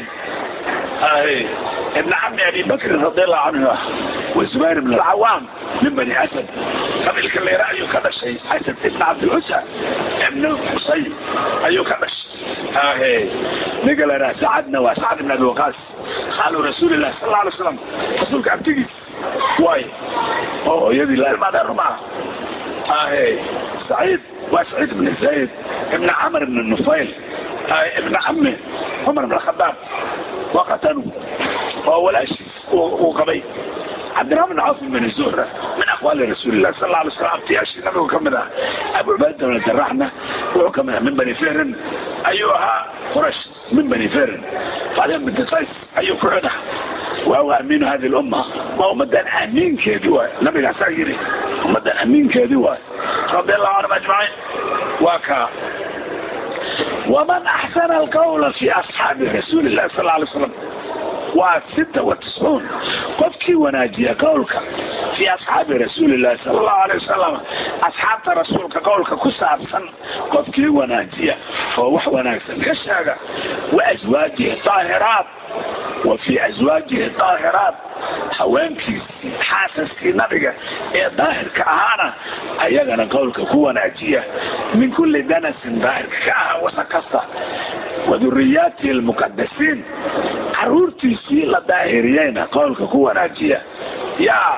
ابن عم ابي بكر رضي الله عنه والزبير بن العوام من بني اسد قبل كان رايه كذا شيء اسد ابن عبد العزى ابن حصين ايو كذا شيء نقل انا سعدنا وسعد بن ابي وقاص قالوا رسول الله صلى الله عليه وسلم رسولك ابتدي واي اوه يدي لا ما دار معه اهي سعيد وسعيد بن زيد ابن عمرو بن النفيل ابن عمه عمر بن الخطاب وقتلوا وهو الاشي وقبيل عبد الرحمن بن عوف بن الزهرة من أقوال رسول الله صلى الله عليه وسلم أبتياش النبي وكملها أبو عبيدة بن الجراحنا وكملها من بني فهرن أيها قرش من بني فهرن بعدين بنت قيس أيها كعدة وهو أمين هذه الأمة وهو مدى أمين كيدوا لم يحسن يري مدى أمين كيدوا رضي الله عنهم أجمعين وكا ومن أحسن القول في أصحاب رسول الله صلى الله عليه وسلم وستة وتسعون قفكي وناجي قولك في أصحاب رسول الله صلى الله عليه وسلم أصحاب رسولك قولك كسابسا قفكي وناجي فوح وناكسا كشاقة وأزواجه طاهرات وفي أزواجه طاهرات haweenkii xaasaskii nabiga ee daahirka ahaana ayagana qowlka ku wanaajiya min kulli danasin daahirka ka aha wasa kasta waduriyaatihi almuqadasiin caruurtiisii la daahiriyeyna qowlka ku wanaajiya yaa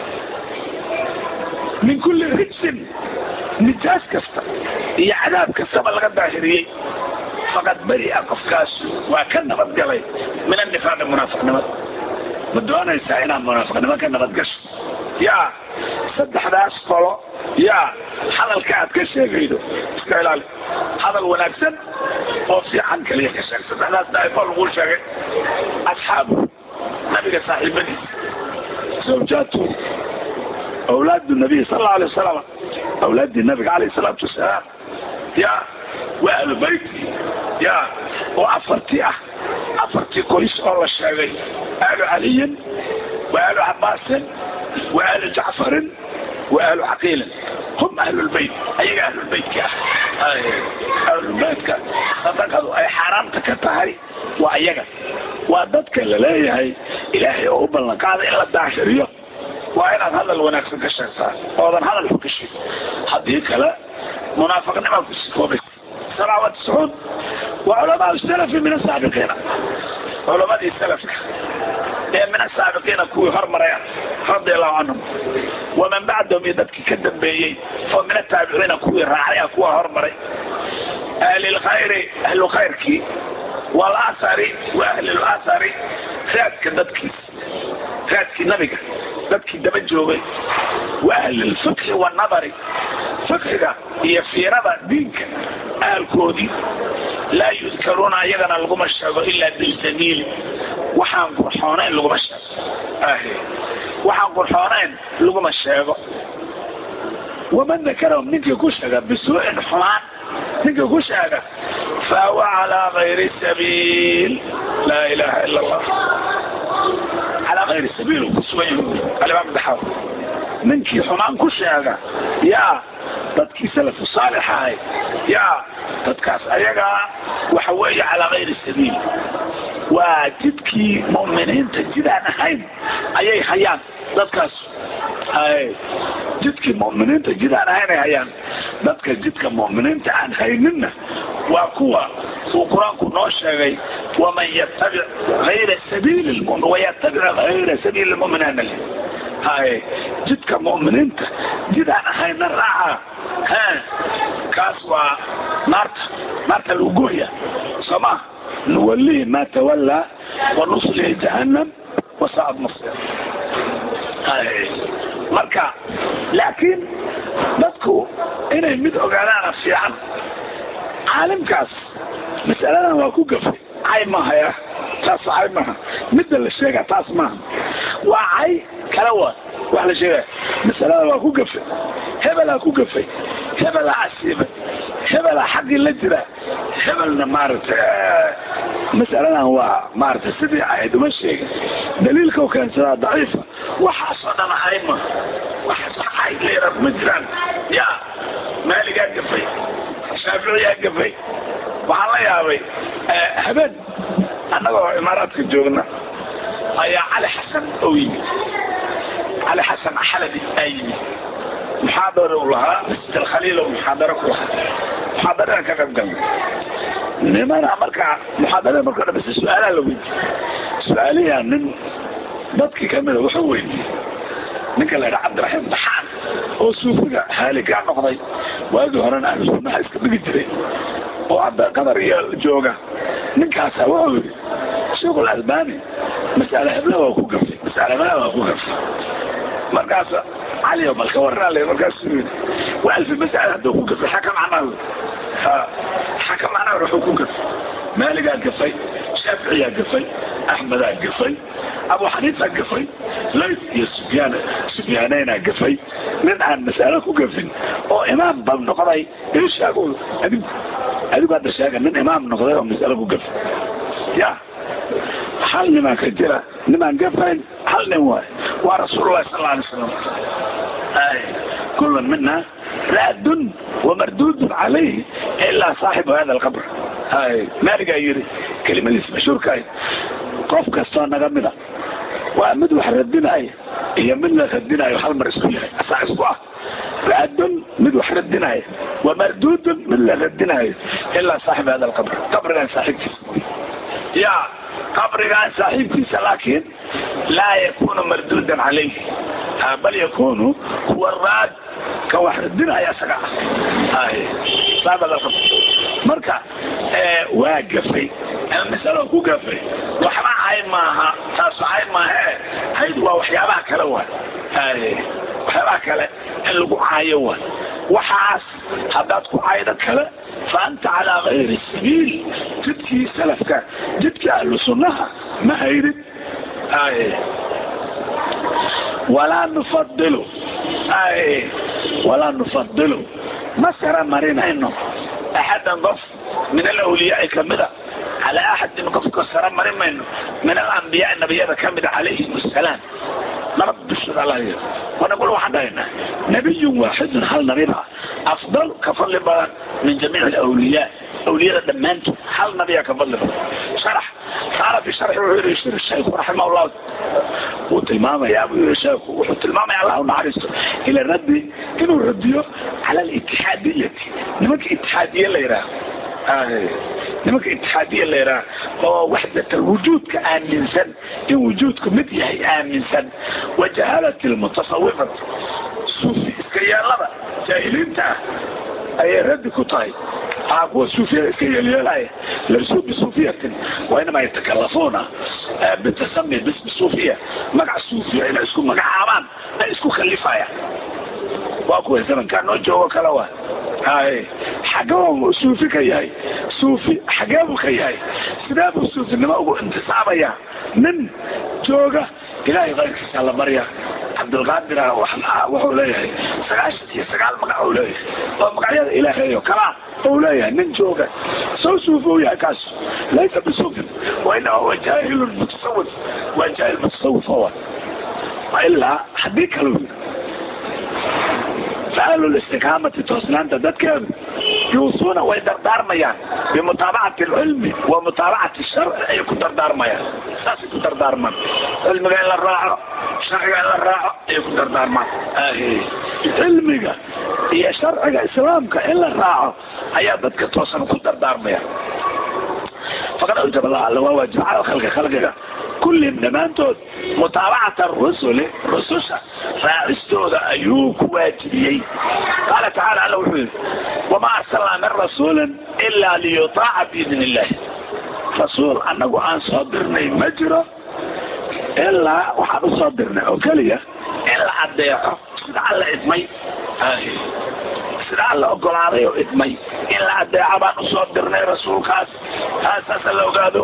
min kulli rijsin nijaas kasta iyo cadaab kastaba laga daahiriyey faqad beri'a qofkaas waa ka nabadgalay min annifaaqi munaafiqnimada ma doonaysaa inaad munaafiqnimo ka nabadgasho yaa saddexdaas qolo yaa hadalka aad ka sheegaydo iska ilaali hadal wanaagsan oo fiican kaliya ka sheeg saddexdaas daa'ifo laguu sheegay asxaabu nabiga saaxiibadiisa zawjaatu awlaadu nabiy sal allau alay wasalam awlaaddii nabiga calayh salaatu wasalaam yaa waa ahlu beyti yaa oo afartii ah afartii qoys oo la sheegay ahlu caliyin wa ahlu cabaasin wa ahlu jacfarin wa ahlu caqiilin hum ahlulbeyt ayaga ahlulbeytka ah ahlulbeytka sadaqadu ay xaaraamta ka tahay waa ayaga waa dadka la leeyahay ilaahay oo u ballan qaaday in la daahiriyo waa inaad hadal wanaagsan ka sheegtaa oodan hadal xun ka sheegin haddii kale munaafiqnima ku sikoobaysa سبعة وتسعون وعلماء السلف من السابقين علماء السلف من السابقين كوي هرمريا رضي الله عنهم ومن بعدهم يدبك كدن بيي فمن التابعين كوي راعيا كوي هرمري أهل الخير أهل الخير كي والآثار وأهل الآثار خيات كدبك خيات كي نبيك دبك دبجوغي وأهل الفقه والنظر فقهك هي في رضا دينك ahalkoodii laa yudkaruuna ayagana laguma sheego ilaa biljamiili waxaan qurxoonayn laguma sheego waxaan qurxoonayn laguma sheego waman dakarahum ninkii ku sheega bisuu'in xumaan ninkii ku sheega fahuwa calaa gayri sabiil laa ilaha ila allah calaa gayri sabiil ku sugan yahay alimaam daxaw ninkii xumaan ku sheega yaa dadkii salafu saalix ahay yaa dadkaas ayagaa waxa weeye calaa gayri sabiil waa jidkii mu'miniinta jidaan ahayn ayay hayaan dadkaas jidkii mu'miniinta jidaan ahayn ay hayaan dadka jidka mu'miniinta aan hayninna waa kuwa uu qur-aanku noo sheegay waman yatabic ayra sabiili lmumin wayatabic hayra sabiili lmuminiina haye jidka mu'miniinta jidaan ahayna raaca he kaas waa naarta naarta lagu gooya sooma nuwalihi ma tawallaa wanuslihi jahannam wasaacad masir marka laakiin dadku inay mid ogaadaana fiican caalimkaas masaladan waa ku gafay cay mahaya taas cay maha midda la sheega taas maaha waa cay kala wa wax la sheegaya masalada waa ku gafay hebelaa ku gafay hebelaa asiibay hebelaa xaggii la jira hebelna maaragtay masaladan waa maaragtay sidii ahayd uma sheegin daliilka u keensadaa daciifa waxaasoo dhan ahay ma waxaas wax ahayd leera ma jiraan ya maaligaa gafay shaaficiyaa gafay waxaan la yaabay habeen annagoo imaaraadka joogna ayaa cali xasan oo yimid cali xasan xalabi aa yimid muxaadara u lahaa masjid alkhaliil oo muxaadaro ku lahaa muxaadarada ka qayb galnay nimana markaa muxaadarada markoo dhan base su-aalaha la weydiiyey su-aaliyaa nin dadkii kamida wuxuu weydiiyey ninka la yidhaha cabdiraxiim baxaan oo suufiga haaligaa noqday waagii horena ahlu sunnaha iska dhigi jiray oo hadda qatar iyo jooga ninkaasa wuxuu yidhi sheekul albani masale hebla waa ku gafay masale hebla waa ku gafay markaas cali bal ka warraale markaasuu yidhi waa alfi masale hadduu ku gafay xaka macnaa xaka macnaa wuxuu ku gafay maaligaa gafay shaaficiyaa gafay axmedaa gafay abu xaniifa gafay lays iyo sufyaan sufyaaneyna gafay nin aan masalo ku gafin oo imaam bal noqday ii sheego adigu adigu hadda sheega nin imaam noqday oo masalo ku gafay ya hal nimaan ka jira nimaan gafayn hal nin waay waa rasuulullahi sal alla alay slam كل منا راد ومردود عليه إلا صاحب هذا القبر هاي ما لقى يري كلمة اسمها شركة قف كستان نغمنا وأمد وحردنا أي هي من لا خدنا أي حال مرسولها أسع أسبوع راد مد وحردنا أي ومردود من لا خدنا أي إلا صاحب هذا القبر قبر كان صاحب يا قبر كان صاحب لكن لا يكون مردودا عليه بل يكون هو الراد كوحدنا يا سقع هاي هذا الخط مركا واقفي المسألة كو قفي وحما عاي ماها تاسو عاي ماها هيد وحيابها كلوا هاي وحيابها كلا اللي كو عايوا وحاس هداد كو عايدة كلا فأنت على غير السبيل جدكي سلفك جدكي أهل سنها ما هيدت هاي ولا نفضله اي ولا نفضله مسرى مرينا انه احدا ضف من الاولياء كمدا على احد من قفك السلام مرين منه من الانبياء النبياء كمدا عليهم السلام نرد الشر عليه ونقول وحدنا نبي واحد هل نبينا افضل كفضل بلد من جميع الاولياء اولياء دمانته هل نبي كفضل بلد شرح قال في شرح ويشير الشيخ رحمه الله وتلمامة يا أبو الشيخ وتلمامة على الله نعرفه إلى الرد إنه رديه على الاتحادية نمك اتحادية اللي يراه آه. نمك اتحادية اللي يراه ووحدة الوجود كآمنسا إن وجودك مديه آمنسا وجهالة المتصوفة صوفي كيان لبا جاهلين تا أي رد كتاي هو الصوفية كي يلاي ليسوا بصوفية وإنما يتكلفون بالتسمي باسم الصوفية مقع الصوفية إلى اسكو مقع عمان اسكو خليفايا واكو زمن كان نوجه وكلاوا هاي حقهم صوفي كياي صوفي حقهم كياي سباب الصوفي لما أقول انتصابيا من جوغا إلهي غيرك سالة مريا عبد القادر وحو ليهي سقاشت هي سقال مقع ليهي ومقعيا إلهي وكلا هو ليهي من جوغا سو صوفي يا كاس ليس بصوفي وإنه هو جاهل متصوف وجاهل متصوف هو وإلا حديك له فقالوا الاستقامة توصلان تدكر يوصون ويدردار ميان بمتابعة العلم ومتابعة الشرع أي كنت دردار ميان ساسي كنت دردار من علم قال الراعة شرع قال الراعة أي كنت دردار من آهي علمك هي شرعك إسلامك إلا الراعة أي بدك توصل كنت دردار ميان فقد أوجب الله الله وجب على خلق خلقك كل دمانتود متابعة الرسل رسوشا فاستود أيوك واجبيين قال تعالى له وما أرسلنا من رسول إلا ليطاع بإذن الله رسول أنه عن صدرنا مجرى إلا وحن صدرنا وكلية إلا عديقه لعل إدمي آه. sida alla ogolaaday oo idmay in la adeeca baan usoo dirnay rasuulkaas taasaasa la ogaado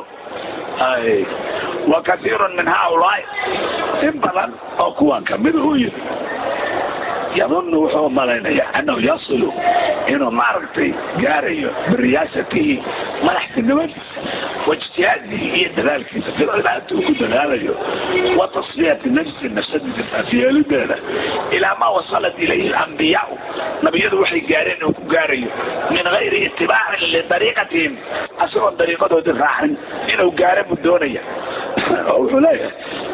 wa kaiirun min haaulaai in badan oo kuwan kamid uu yidhi yadunnu wuxuu malaynaya annahu yasilu inuu maaragtay gaarayo biriyaasatihi madaxtinimadiisa واجتهاده هي دلالك في العبادة وكل دلاله وتصفية نفس النفسد في لدينا إلى ما وصلت إليه الأنبياء نبي وحي قارين وكقاري من غير اتباع لطريقتهم أسرع طريقته دفاعا إنه قارن الدونية وحلية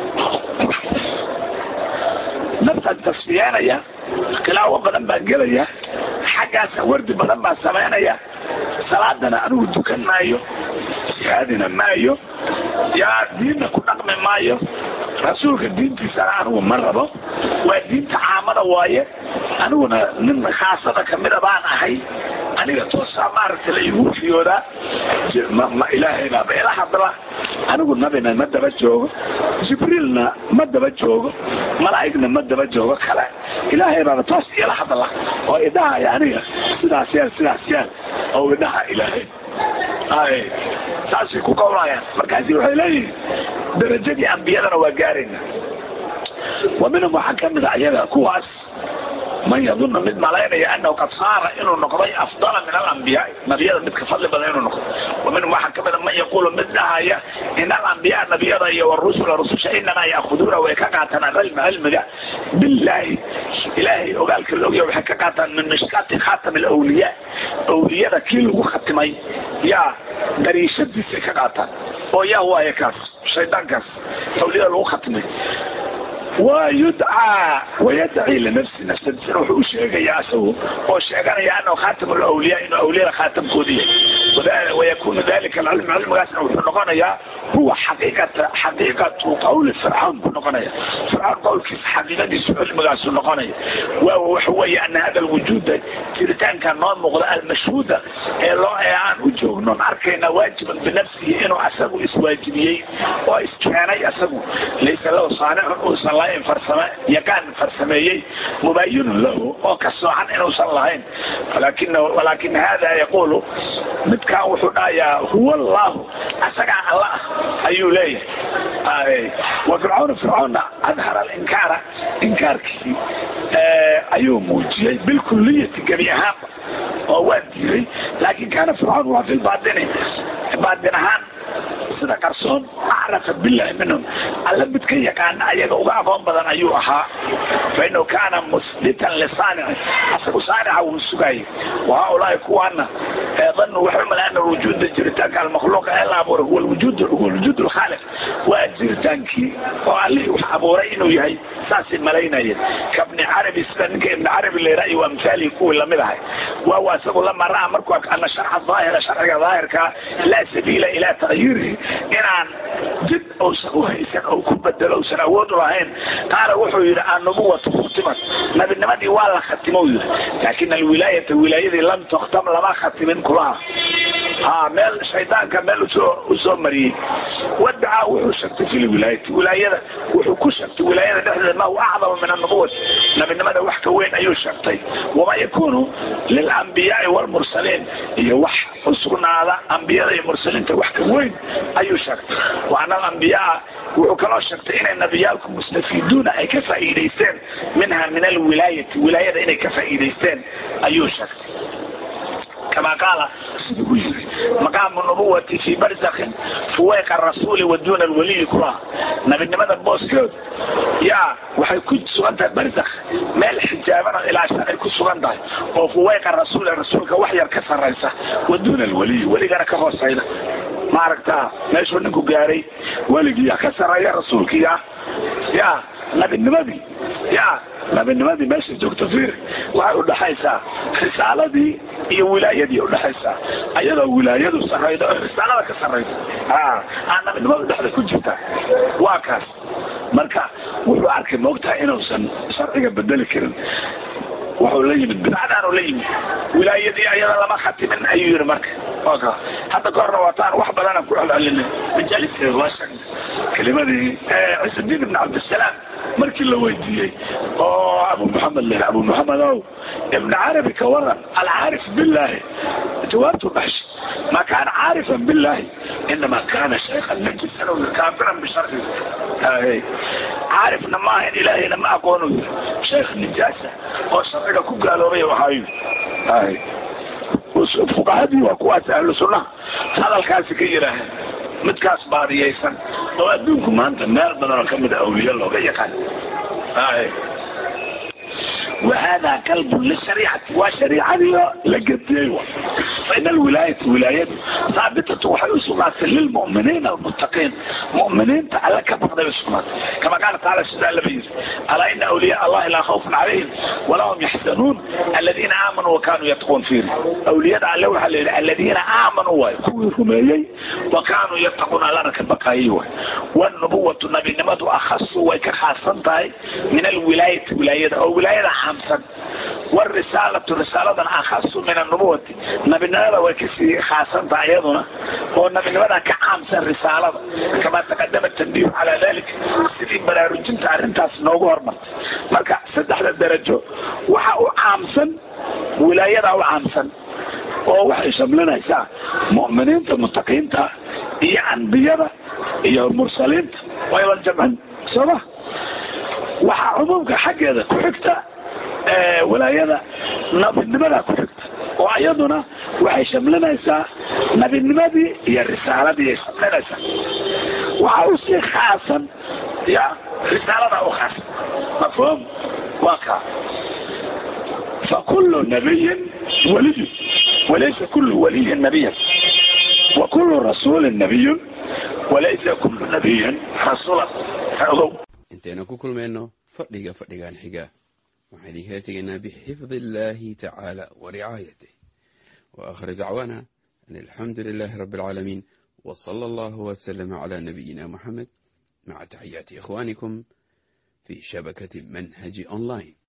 نفس التصفيانية خلاوة بدن بانجلية حاجة ورد بدن بان سمينية salaadana anigu dukan maayo jihaadina maayo yaa diinna ku dhaqmi maayo rasuulka diintiisana anigu ma rabo waa diinta caamada waaye aniguna nin khaasada kamida baan ahay aniga toosaa maaragta la igu fiyoodaa ma ilaahay baaba ila hadla anigu nabina ma daba joogo jibriilna ma daba joogo malaa'igna ma daba joogo kale ilaahay baaba toos ila hadla oo idhahaya aniga sidaas yeel sidaas yeel oo idhaha ilaahay ay saasay ku qowlayaan markaasi waxay leeyihin darajadii ambiyadana waa gaarayna wa minhum waxaa kamid a iyaga kuwaas man yadunnu mid malaynaya anahu qad saara inuu noqday afdala min alambiyaai nabiyada mid ka fadli badan inuu noqdo wa minhum waxaa kamid a man yaqulu mid dhahaya in alambiyaa nabiyada iyo warusula rususha inamaa yaakuduuna way ka qaataan alcilma cilmiga billahi ilaahay ogaalka la ogya waxay ka qaataan min mishkaati khatam alawliyaa awliyada kii lagu khatimay yaa dariishadiisay ka qaataan oo yaa waaye kaas shaydaankaas awliyada lagu khatimay ويدعى ويدعي لنفسه نفسه wuxuu u sheegaya asagu oo sheeganaya annahu khatam alawliya inuu awliyada khaatamkoodiya ويكون ذلك العلم علمgaasna wuxuu noqonayaa huwa xaqiiqata xaqiiqatu qawli fircawn buu noqonaya fircawn qowlkiisa xaqiiqadiisu cilmigaasu noqonaya waawa waxa weeye ana hada alwujuuda jiritaanka noo muuqda almashhuuda ee loo ee aan u joognon arkayna waajiban binafsihi inuu asagu iswaajibiyey oo iskeenay asagu laysa lahu saanicun uusan lahayn farsame yaqaan farsameeyey mubayinun lahu oo ka soocan inuusan lahayn walakin walakin hada yaqulu midkaan wuxuu dhahayaa huwa allahu asagaa alla ah ayuu leeyahay wa fircawn fircawnna adhara alinkaara inkaarkii ayuu muujiyey bilkuliyati gebi ahaanba oo waa diiday laakin kaana fircawn waa fi baatini baatin ahaan sida qarsoon acrafa billahi minhum alla mid ka yaqaana ayaga uga aqoon badan ayuu ahaa fainahu kaana musbitan lisaanici asagu saanica wuu sugayay wahaulaai kuwaana danu waxay umalay ana wujuuda jiritaanka almakhluuqa ee la abuuray huwa lwujuud huwa lwujuud alkhaaliq waa jiritaankii oo allihii wax abuuray inuu yahay saasay malaynayeen kabni carabi sida ninka ibni carabi layraa iyo amhaalihi kuwii lamid ahay waawa asagu lama ra'a markuu ana sharxa daahira sharciga daahirka laa sabiila ilaa tagyiirihi inaan jid uusan uhaysan oo ku bedelo usan awood u lahayn qaala wuxuu yidhi annubuwatu khutimat nabinimadii waa la khatimo u yidhi laakin alwilaayata wilaayadii lam tukhtam lama khatimin kulaha ha meel shaydaanka meel usoo usoo mariyey wadacaa wuxuu sheegtay fi lwilaayati wilaayada wuxuu ku sheegtay wilaayada dhexdeeda ma huwa acdama min annubuwati nabinimada wax ka weyn ayuu sheegtay wama yakunu lilambiyaai walmursaliin iyo wax usugnaada ambiyada iyo mursaliinta wax ka weyn ayuu sheegtay wa ana alambiyaa wuxuu kaloo sheegtay inay nabiyaalku mustafiiduuna ay ka faa'iidaysteen minha min alwilaayati wilaayada inay ka faa'iidaysteen ayuu sheegtay كما قال مقام النبوة في برزخ فويق الرسول ودون الولي كلها نبي نمدا بوسكود يا waxay ku sugan tahay barzakh meel xijaabana ilaa shan ay ku sugan tahay oo fuwayqa rasuul rasuulka wax yar ka sarraysa waduuna alwaliy weligana ka hoosayda maaragtaa meeshuu ninku gaaray weligiiya ka sarreeya rasuulkiya ya nabinimadii ya nabinimadii meesha joogto fiir waxay udhaxaysaa risaaladii iyo wilaayadii udhaxaysaa ayadoo wilaayadu sarrayda oo risaalada ka sarraysa a aa nabinimadu dhexda ku jirta waa kaas marka wuxuu arkay moogtahay inuusan sharciga bedeli karin wuxuu la yimid bidcadaanu la yimid wilaayadii ayada lama khatimin ayuu yihi marka ka hadda ka horna waataan wax badana ku celcelinay majaalisteeda waa sheegnay kelimadii ciisudiin ibn cabdisalaam markii la weydiiyey oo abu maxamed le abu maxamed ow ibn carabi ka waran alcaarif billahi jawaabtu dhaxshay ma kaana caarifan billahi inama kana shaykhan najisan kaafiran bisharci caarifna ma ahayn ilaahayna ma aqoonu yiri sheekh nijaasa oo sharciga ku gaaloobay waxaayu fuqahadii waa kuwaas ahlu sunnaha hadalkaasi ka yidhaaheen midkaas baadiyaysan oo adduunku maanta meel badan oo kamid a awliya looga yaqaan wahada kalbun lishariicati waa shariicadiio la gediyey wa fain alwilaayata wilaayadu haabitatu waxay u sugnaatay lilmu'miniina almuttaqiin mu'miniinta alle ka baqday bay sugnaatay kama qaala taala sida allaba yiri alaa ina awliyaa allahi laa khawfun calayhim walaa hum yaxzanuun aladiina aamanuu wakanuu yattaquun fiiri awliyada alle waxaa la yidhi aladiina aamanuu waayo kuwii rumeeyey wakanuu yattaquun allana ka baqaayay waay wanubuwatu nabinimadu akhasu way ka khaasan tahay min alwilaayati wilaayada oo wilaayada caamsan wاrisaalatu risaaladana akhasu min anubuwati nabinimada way kasii khaasan tahay iyaduna oo nabinimada ka caamsan risaalada kama taqadama tanbiihu calaa dalik sidii baraarujinta arrintaas noogu hormartay marka saddexda darajo waxa u caamsan wilaayada u caamsan oo waxay shamlinaysaa mu'miniinta mutaqiinta iyo ambiyada iyo mursaliinta waydan jamcin sooma waxaa cumuumka xaggeeda ku xigta wilaayada nabinimada ku xigta oo iyaduna waxay shamlinaysaa nabinimadii iyo risaaladii ay shamlinaysaa waxaa usii khaasan ya risaalada u khaasan mafhuum waa kaa fakulu nabiyin waliyu walaysa kulu waliyin nabiyan wa kulu rasuulin nabiyun walaysa kulu nabiyin rasuulan ogow intaynu ku kulmayno fadhiga fadhigan xiga waxaan idinkala tegaynaa bixifdi illaahi tacaala wa ricaayatih wa aakhir dacwaana an alxamdu lilaahi rabbi alcaalamiin wa sala allahu wasalama calaa nabiyina moxamed maca taxiyaati ikhwaanikum fi shabakati manhaji online